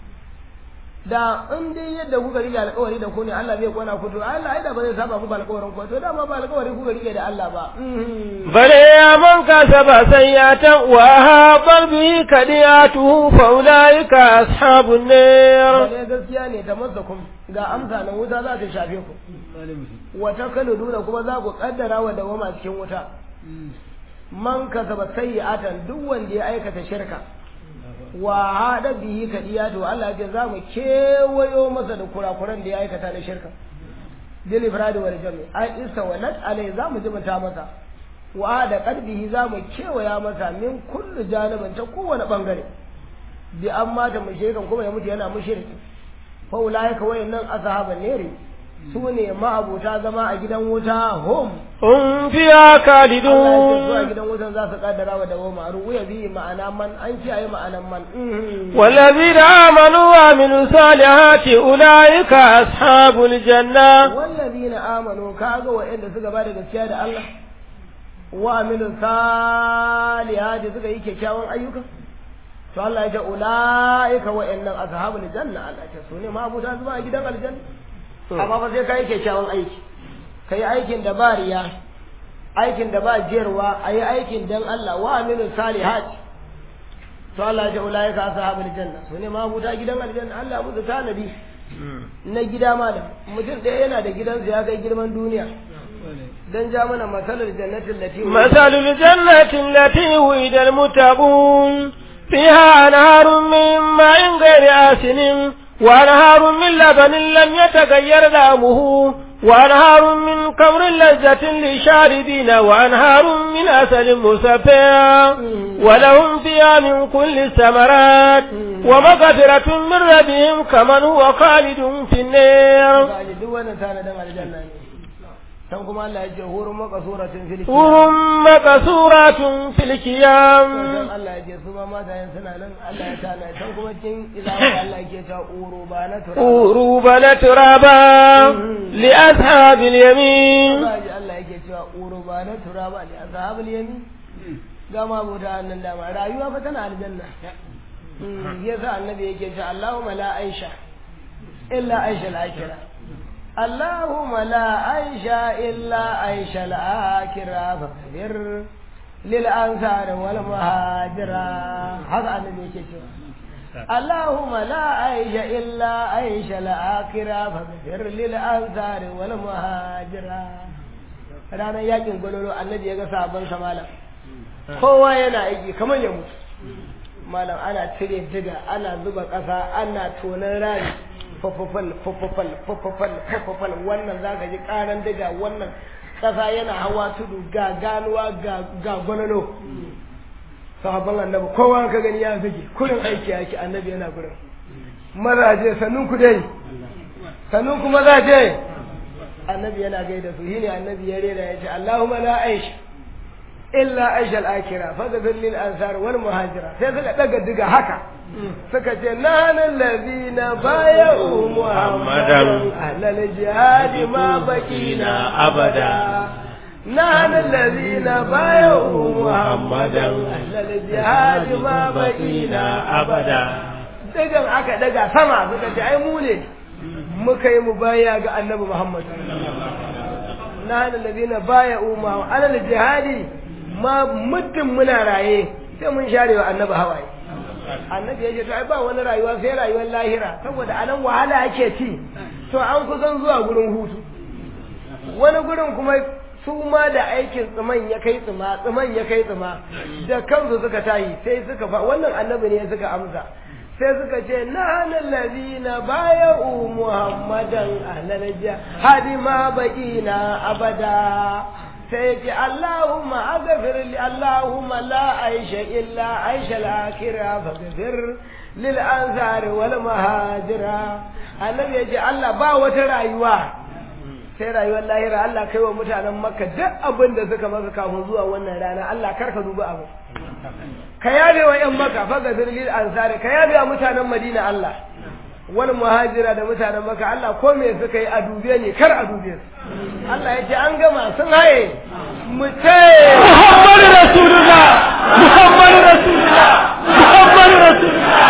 Da in dai yadda kuka rike alƙawari da ku ne Allah zai kona ku to Allah ai da ba zai saba muku alƙawarin ku to dama ba alƙawari kuka rike da Allah ba. Mhm. بل يا من كسب سيئة وأحاط به كدياته فأولئك أصحاب النار Bale gaskiya ne ta masakum ga amsa na wuta za ta shafe ku. Wata kaluduna kuma za ku kaddara wa dawama cikin wuta. Man kasaba sayyi'atan duk wanda ya aikata shirka. Wa hada bihi kadiya to Allah ya ce za mu kewayo masa da kurakuran da ya aikata na shirka. Bil ifradi wal jami ai istawalat alai za mu jimanta masa. Wa da qalbihi za mu kewaya masa min kullu janibin ta kowane bangare. bi an mata mushrikan kuma ya mutu yana mushriki fa ulaika wayannan ashaban neri su ne ma'abuta zama a gidan wuta hum هم فيها Allah ya ce zuwa خالدون gidan wutan za su kaddara wa dawo ma'aru ya bi ma'ana man an ce ayi ma'anan man Mhm. والذين آمنوا وعملوا الصالحات أولئك أصحاب الجنة wallazina amanu kaga wa'anda suka bada gaskiya da Allah wa amilu salihati suka yi kyakkyawan ayyuka to Allah ya ce ulaika wa'annan ashabul janna Allah ya ce su ne mabuta zuwa gidan aljanna amma ba sai kai kyakkyawan aiki kai aikin da ba riya aikin da ba jerwa ayi aikin dan Allah wa amilu salihati to Allah ya ce ulaika ashabul janna su ne mabuta gidan aljanna Allah musu tanadi na gida malam mutum ɗaya yana da gidansa ya kai girman duniya dan ja mana masalar jannatin lati مثل الجنة التي وعد المتقون فيها أنهار من ماء غير آسن وأنهار من لبن لم يتغير طعمه وأنهار من كمر لذة للشاربين وأنهار من عسل مصفى ولهم فيها من كل الثمرات ومغفرة من ربهم كمن هو خالد في النار ba duk wannan tanadan aljanna ne san kuma Allah ya ce hurun makasuratin fil حور مقصورات في الكيام san Allah ya ce su ma matayen suna nan Allah ya tana san kuma cikin ilawa Allah ya ce uru ba na tura أوروبا ترابا لأصحاب اليمين ba ji Allah yake cewa uru ba na tura ba li ashabul yamin ga ma buta nan dama rayuwa fa tana aljanna Mm, yasa annabi yake cewa Allahumma la aisha illa aisha al-akhirah Allahumma la aisha illa aisha al-akhirah faqdir lil ansar wal muhajira haka annabi yake cewa اللهم لا عيش إلا عيش الآخرة فاغفر للأنصار والمهاجرة ranar yakin gwalolo annabi ya ga sabon sa malam kowa yana aiki kamar ya mutu malam ana cire diga ana zuba ƙasa ana tonon rami fafafal fafafal fafafal fafafal wannan za ka ji ƙaran diga wannan ƙasa yana hawa tudu ga ganuwa ga gwalolo sahabban annabi kowa ka gani ya fige kurin aiki yake annabi yana gurin mazaje sannun ku dai sannun ku mazaje annabi yana gaida su shine annabi ya rera ya ce Allahumma la aish illa aish al-akhirah faghfir lil ansar wal muhajira sai suka daga diga haka suka ce nahnu allazina bay'u muhammadan ahlal jihad ma bakina abada نحن الذين بايعوا محمدا أهل الجهاد ما بقينا أبدا dagan aka daga sama suka ce ai mu ne muka yi mubaya ga annabi Muhammad na da ladina baya umma ala jihadi ma muddin muna raye sai mun share wa annabi hawaye annabi ya ce to ai ba wani rayuwa sai rayuwar lahira saboda anan wahala ake ci to an kusan zuwa gurin hutu wani gurin kuma su ma da aikin tsiman ya kai tsima tsiman ya kai tsima da kansu suka tayi sai suka fa wannan annabi ne suka amsa sai suka ce na hannun lazina baya u muhammadan ahlalaja hadi ma baƙina abada sai ce allahumma aghfir li allahumma la aisha illa aisha al-akhirah faghfir lil ansar wal muhajira annabi ya ce Allah ba wata rayuwa sai rayuwar lahira Allah kai wa mutanen makka duk abin da suka maka kafin zuwa wannan rana Allah kar ka duba abu ka yabe wa yan makka fa ga zirlil ansari ka yabe wa mutanen madina Allah wani muhajira da mutanen makka Allah ko me suka yi a dube ne kar a dube su Allah ya ce an gama sun haye mu ce Muhammadu Rasulullah Muhammadu Rasulullah Muhammadu Rasulullah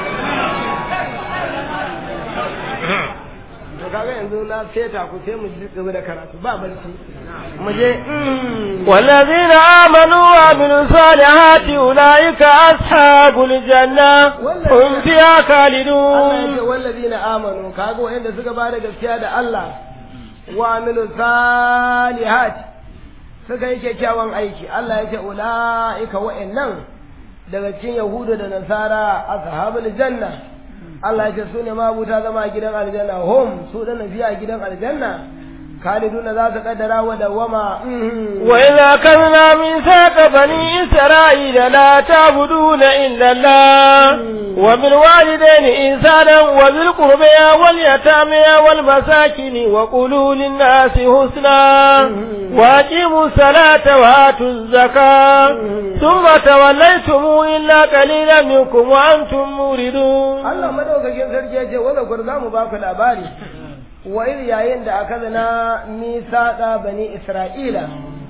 to kaga yanzu na feta ku sai mu ji gaba da karatu ba barci mu je والذين آمنوا وعملوا الصالحات أولئك أصحاب الجنة هم فيها Allah ya ce خالدون wallazina amanu kaga wanda suka bada gaskiya da Allah wa amilu salihat suka yi kyakkyawan aiki Allah ya ce ulaika wa'annan daga cikin yahudu da nasara ashabul janna Allah ya ce su ne mabuta zama a gidan aljanna hum su da fiya gidan aljanna khaliduna za su kaddara wa dawama mhm. وإذا أخذنا ميثاق بني إسرائيل لا تعبدون إلا الله وبالوالدين إنسانا وذي القربى واليتامى والمساكين وقولوا للناس حسنا وأقيموا الصلاة وآتوا الزكاة ثم توليتم إلا قليلا منكم وأنتم موردون Allah madaukakin sarki ya ce wanda kur za mu ba ku labari wa iri yayin da aka zana misaɗa bani Isra'ila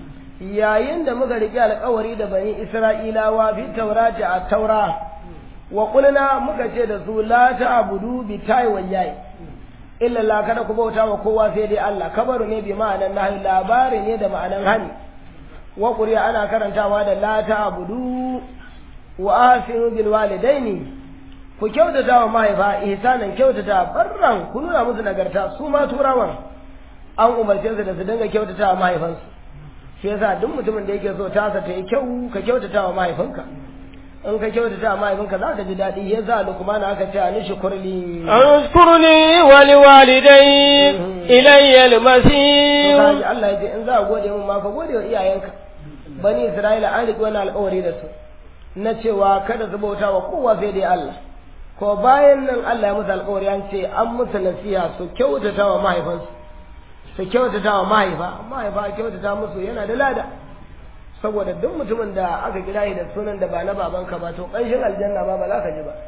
yayin da muka riƙe alƙawari da bani Isra'ilawa fi taurati a taura wa kulna muka ce da su la ta'budu bi ta'i wal yayi illa la kada ku bauta wa kowa sai dai Allah kabaru ne bi ma'anan nahi labari ne da ma'anan hani wa qur'a ana karantawa da la ta'budu wa asinu bil walidaini ku kyautata wa mahaifa ihsanan kyautata barran ku nuna musu nagarta su ma turawan an umarce su da su dinga kyautata wa mahaifansu shi yasa duk mutumin da yake so tasa ta yi kyau ka kyautata wa mahaifinka in ka kyautata wa mahaifinka za ka ji daɗi ya sa lukmana aka ce ani shukurli أذكر لي ولوالدي إلي to المسير kaji Allah ya ce in za a gode mun ma ka gode wa iyayenka bani Isra'ila an riƙe wani alƙawari da su na cewa kada su bauta wa kowa sai dai Allah ko bayan nan Allah ya musu alƙawari an ce an musu nasiha su kyautata wa mahaifansu su kyautata wa mahaifa mahaifa kyautata musu yana da lada saboda duk mutumin da aka kira shi da sunan da ba na babanka ba to ƙanshin aljanna ba ba za ka ji ba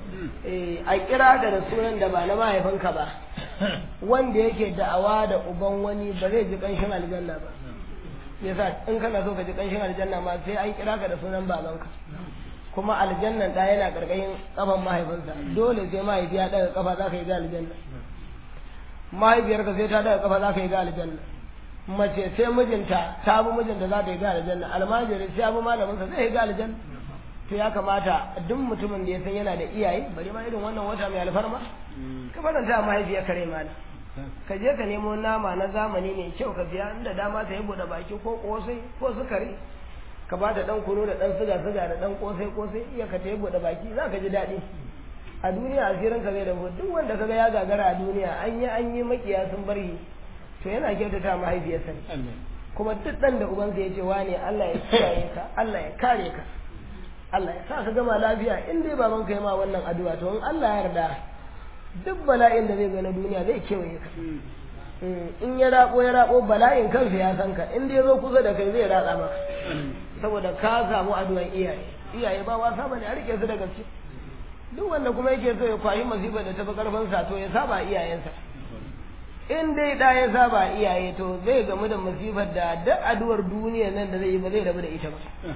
eh a kira ka da sunan da ba na mahaifinka ba wanda yake da'awa da uban wani ba zai ji ƙanshin aljanna ba yasa in kana so ka ji ƙanshin aljanna ma sai an kira ka da sunan babanka kuma aljannan da yana ƙarƙashin kafan mahaifinsa dole sai mahaifi ya daga kafa za ka yi ga aljanna mahaifiyarka sai ta daga kafa za ka yi ga aljanna mace sai mijinta ta bi mijinta za ta yi ga aljanna almajiri sai ya bi malaminsa zai yi ga aljanna to ya kamata duk mutumin da ya san yana da iyaye bari ma irin wannan wata mai alfarma ka faranta mahaifiyar kare mana ka je ka nemo nama na zamani mai kyau ka biya inda dama ta yi buɗe baki ko kosai ko sukari ka ba da ɗan kunu da ɗan siga siga da ɗan kosai kosai iya ka ta yi buɗe baki za ka ji daɗi a duniya asirin ka zai da duk wanda kaga ya gagara a duniya an yi an yi makiya sun bari to yana kyautata mahaifiyarsa ne kuma duk ɗan da ubansa ya ce wane Allah ya kiyaye ka Allah ya kare ka Allah ya sa ka gama lafiya in dai baban ka yi ma wannan addu'a to in Allah ya yarda duk bala'in da zai ga na duniya zai kewaye ka in ya rabo ya rabo bala'in kansa ya san ka in dai ya zo kusa da kai zai ratsa maka saboda ka samu addu'an iyaye iyaye ba wasa bane a rike su da gaske duk wanda kuma yake so ya kwashi masifar da tafi karfin sa to ya saba iyayensa in dai da ya saba iyaye to zai gamu da masifar da duk addu'ar duniya nan da zai yi ba zai rabu da ita ba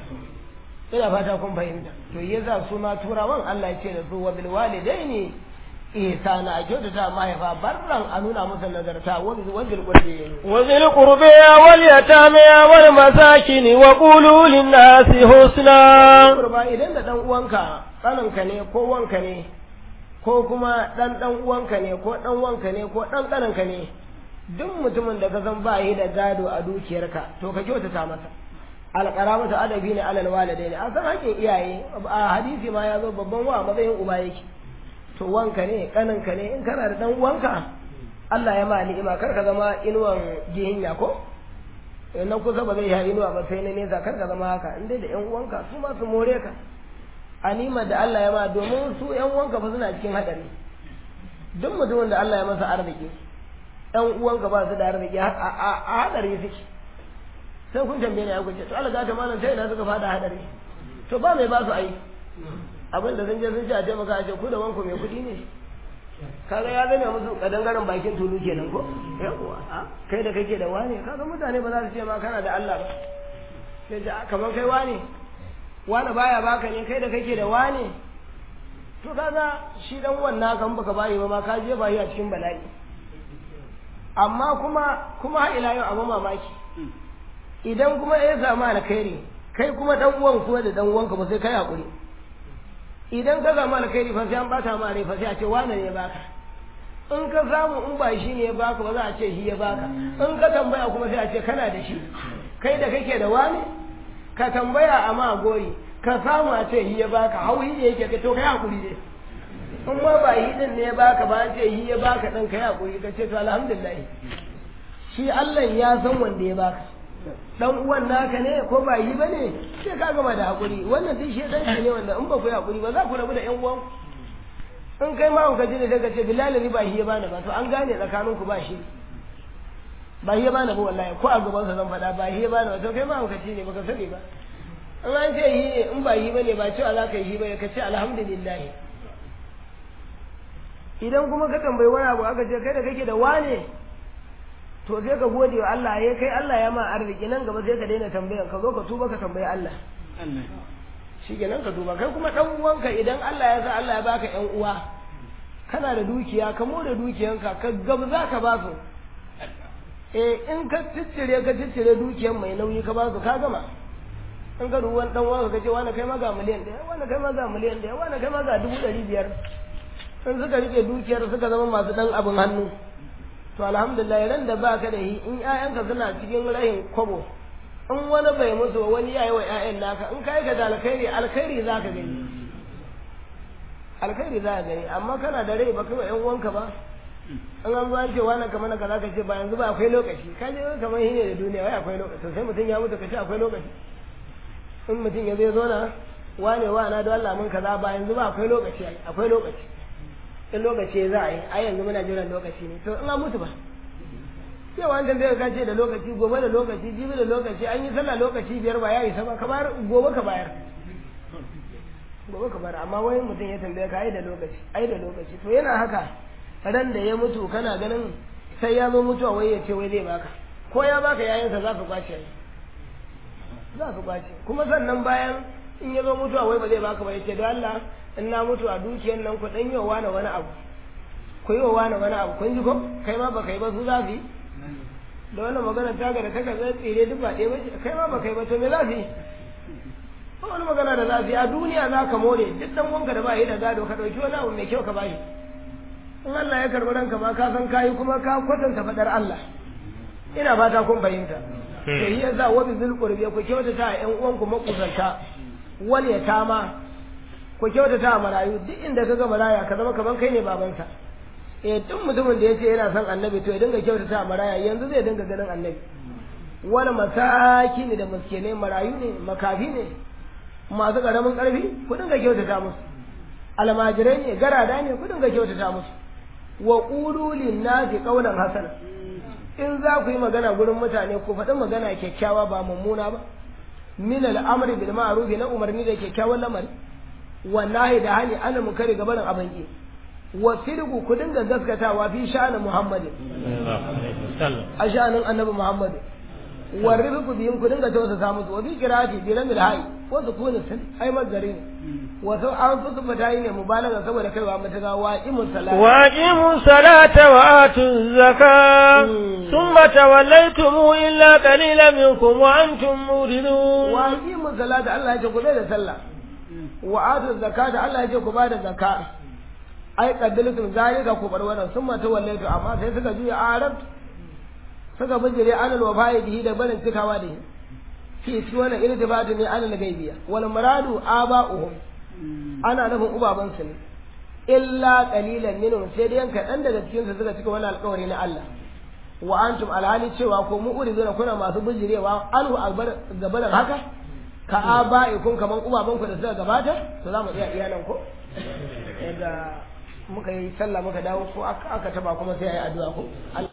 ina fata kun fahimta to yasa su ma turawan Allah ya ce da su wa bil walidaini ihsana a kyautata mahaifa barran a nuna musu nazarta wa bil qurbi وذي القربى واليتامى والمساكين وقولوا للناس حسنا kurba idan da dan uwanka tsananka ne ko wanka ne ko kuma dan dan uwanka ne ko dan wanka ne ko dan tsananka ne duk mutumin da ka san ba yi da gado a dukiyarka to ka kyautata masa alƙaramatu adabi ne alal walidai ne an san haƙƙin iyaye a hadisi ma ya zo babban wa matsayin uba yake to wanka ne kaninka ne in kana da dan uwanka Allah ya ma ni'ima kar ka zama inuwan gihinya ko na kusa ba zai yi inuwa ba sai na nesa kar ka zama haka in dai da yan uwanka su ma su more ka anima da Allah ya ma domin su yan uwanka ba suna cikin hadari duk mutumin da Allah ya masa arziki yan uwanka ba su da arziki a hadari suke sai kun tambaye ni ya kuce to Allah ga ta malam sai ina suka fada hadari to ba mai ba su ai abin da sun je sun ce a taimaka a ce ku da wanku mai kuɗi ne kaga ya zame musu kadangaren bakin tulu kenan ko yawa kai da kake da wane kaga mutane ba za su ce ma kana da Allah ba sai ce kamar kai wane wane baya baka ne kai da kake da wane to kaga shi dan wannan kan baka bayi ba ma ka je bayi a cikin bala'i amma kuma kuma har ila yau abu mamaki idan kuma ya samu alkhairi kai kuma dan uwan kuma da dan uwanka ba sai kai hakuri idan ka samu alkhairi fa sai an bata ma rai fa sai a ce wane ne baka in ka samu in ba shi ne ya baka ba za a ce shi ya baka in ka tambaya kuma sai a ce kana da shi kai da kake da wane ka tambaya a ma gori ka samu a ce shi ya baka hauhi ne yake ka to kai hakuri dai in ma ba shi din ne ya baka ba an ce shi ya baka din kai hakuri ka ce to alhamdulillah shi Allah ya san wanda ya baka dan uwan naka ne ko ba yi bane sai ka gama da hakuri wannan duk shedanci ne wanda in ba ku yi hakuri ba za ku rabu da yan uwan in kai ma ka ji ne daga ce bilal ni ba shi ya bani ba to an gane tsakanin ku ba shi ba shi ya bani ba wallahi ko a gaban sa zan faɗa ba shi ya bani ba to kai ma ka ci ne baka sani ba in an ce yi ne in ba yi bane ba cewa za ka yi ba ka ce alhamdulillah idan kuma ka tambayi wani abu aka ce kai da kake da wane to sai ka gode wa Allah ya kai Allah ya ma arziki nan gaba sai ka daina tambayar ka zo ka tuba ka tambayi Allah shi nan ka duba kai kuma dan uwanka idan Allah ya sa Allah ya baka ƴan uwa kana da dukiya ka more dukiyanka ka gab za ka ba su eh in ka ciccire ka ciccire dukiyan mai nauyi ka ba su ka gama in ka duban dan uwanka ka ce wani kai ma ga miliyan ɗaya wani kai ma ga miliyan ɗaya wani kai ma ga dubu ɗari biyar in suka rike dukiyar suka zama masu dan abin hannu to alhamdulillah ran da baka da hi in ƴaƴanka suna cikin rahin kwabo in wani bai mutu wani yayi wa ƴaƴan naka in kai ga da alkhairi alkhairi zaka gani alkhairi zaka gani amma kana da rai baka wa ƴan uwanka ba in an zo an ce wani kamar naka zaka ce ba yanzu ba akwai lokaci ka je kamar shi ne da duniya wai akwai lokaci to sai mutum ya mutu ka ce akwai lokaci in mutum ya zai zo na wane wa na da Allah mun kaza ba yanzu ba akwai lokaci akwai lokaci in lokaci za a yi a yanzu muna jiran lokaci ne to in an mutu ba yau an tambaye ka ce da lokaci gobe da lokaci jibi da lokaci an yi sallah lokaci biyar ba ya isa ba ka bayar gobe ka bayar gobe ka bayar amma wani mutum ya tambaye ka ai da lokaci ai da lokaci to yana haka ran da ya mutu kana ganin sai ya zo mutuwa wai ya ce wai zai baka ko ya baka yayansa za su kwace za su kwace kuma sannan bayan in ya zo mutuwa wai ba zai baka ba ya ce don Allah in na mutu a dukiyar nan ku dan yi wa wani wani abu ku yi wa wani wani abu kun ji ko kai ma baka yi ba su za su yi da wannan magana ta ga da kaka zai tsire duk ba ɗaya ba kai ma baka yi ba to me za su yi ba wani magana da za su yi a duniya za ka more duk dan wanka da ba yi da gado ka ɗauki wani abu mai kyau ka bashi in Allah ya karɓi ranka ma ka san kayi kuma ka kwatanta faɗar Allah ina fata kun fahimta to yi yasa wa bizul qurbi ku kyautata ƴan uwanku makusanta wal yatama ku kyautata a marayu duk inda ka ga maraya ka zama kaman kai ne babansa eh duk mutumin da yace yana son annabi to ya dinga kyautata a maraya yanzu zai dinga ganin annabi wani masaki ne da miskinai marayu ne makafi ne masu karamin karfi ku dinga kyautata musu almajirai ne garada ne ku dinga kyautata musu wa qulu lin-nasi qawlan hasana in za ku yi magana gurin mutane ku faɗi magana kyakkyawa ba mummuna ba min al-amri bil ma'ruf na umarni da kyakkyawan lamari wallahi da hali ana mu kare gabanin abin ki wa sirgu ku dinga gaskatawa fi sha'anin muhammadin a sha'anin annabi muhammadin wa rifku bihim ku dinga tausasa musu wa bi qira'ati bi lamil hayy wa sukun sun ai mazari ne wa sau an fusu fatayi ne mubalaga saboda kaiwa mutaga wa imun salata wa aqimu salata wa atu zakat thumma tawallaytum illa qalilan minkum wa antum muridun wa aqimu salata Allah ya ce ku da sallah wa atu zakata Allah ya ce ku bada zakka ai qaddalatum zalika ku bar wannan summa tawallaytu amma sai suka juya arab suka bijire anal wafai bihi da barin cikawa da shi fi wannan irtibatu ne anal gaibiya wal muradu aba'uhum ana nufin ubaban su ne illa qalilan minhum sai dai yanka dan daga cikin su suka cika wannan alƙawari na Allah wa antum alhali cewa ko mu urizuna kuna masu bijirewa anhu albar gabaran haka ka aba'ikum kaman ubaban ku da suka gabata to za mu iya iyalan ko yadda muka yi sallah muka dawo ko aka taba kuma sai ayi addu'a ko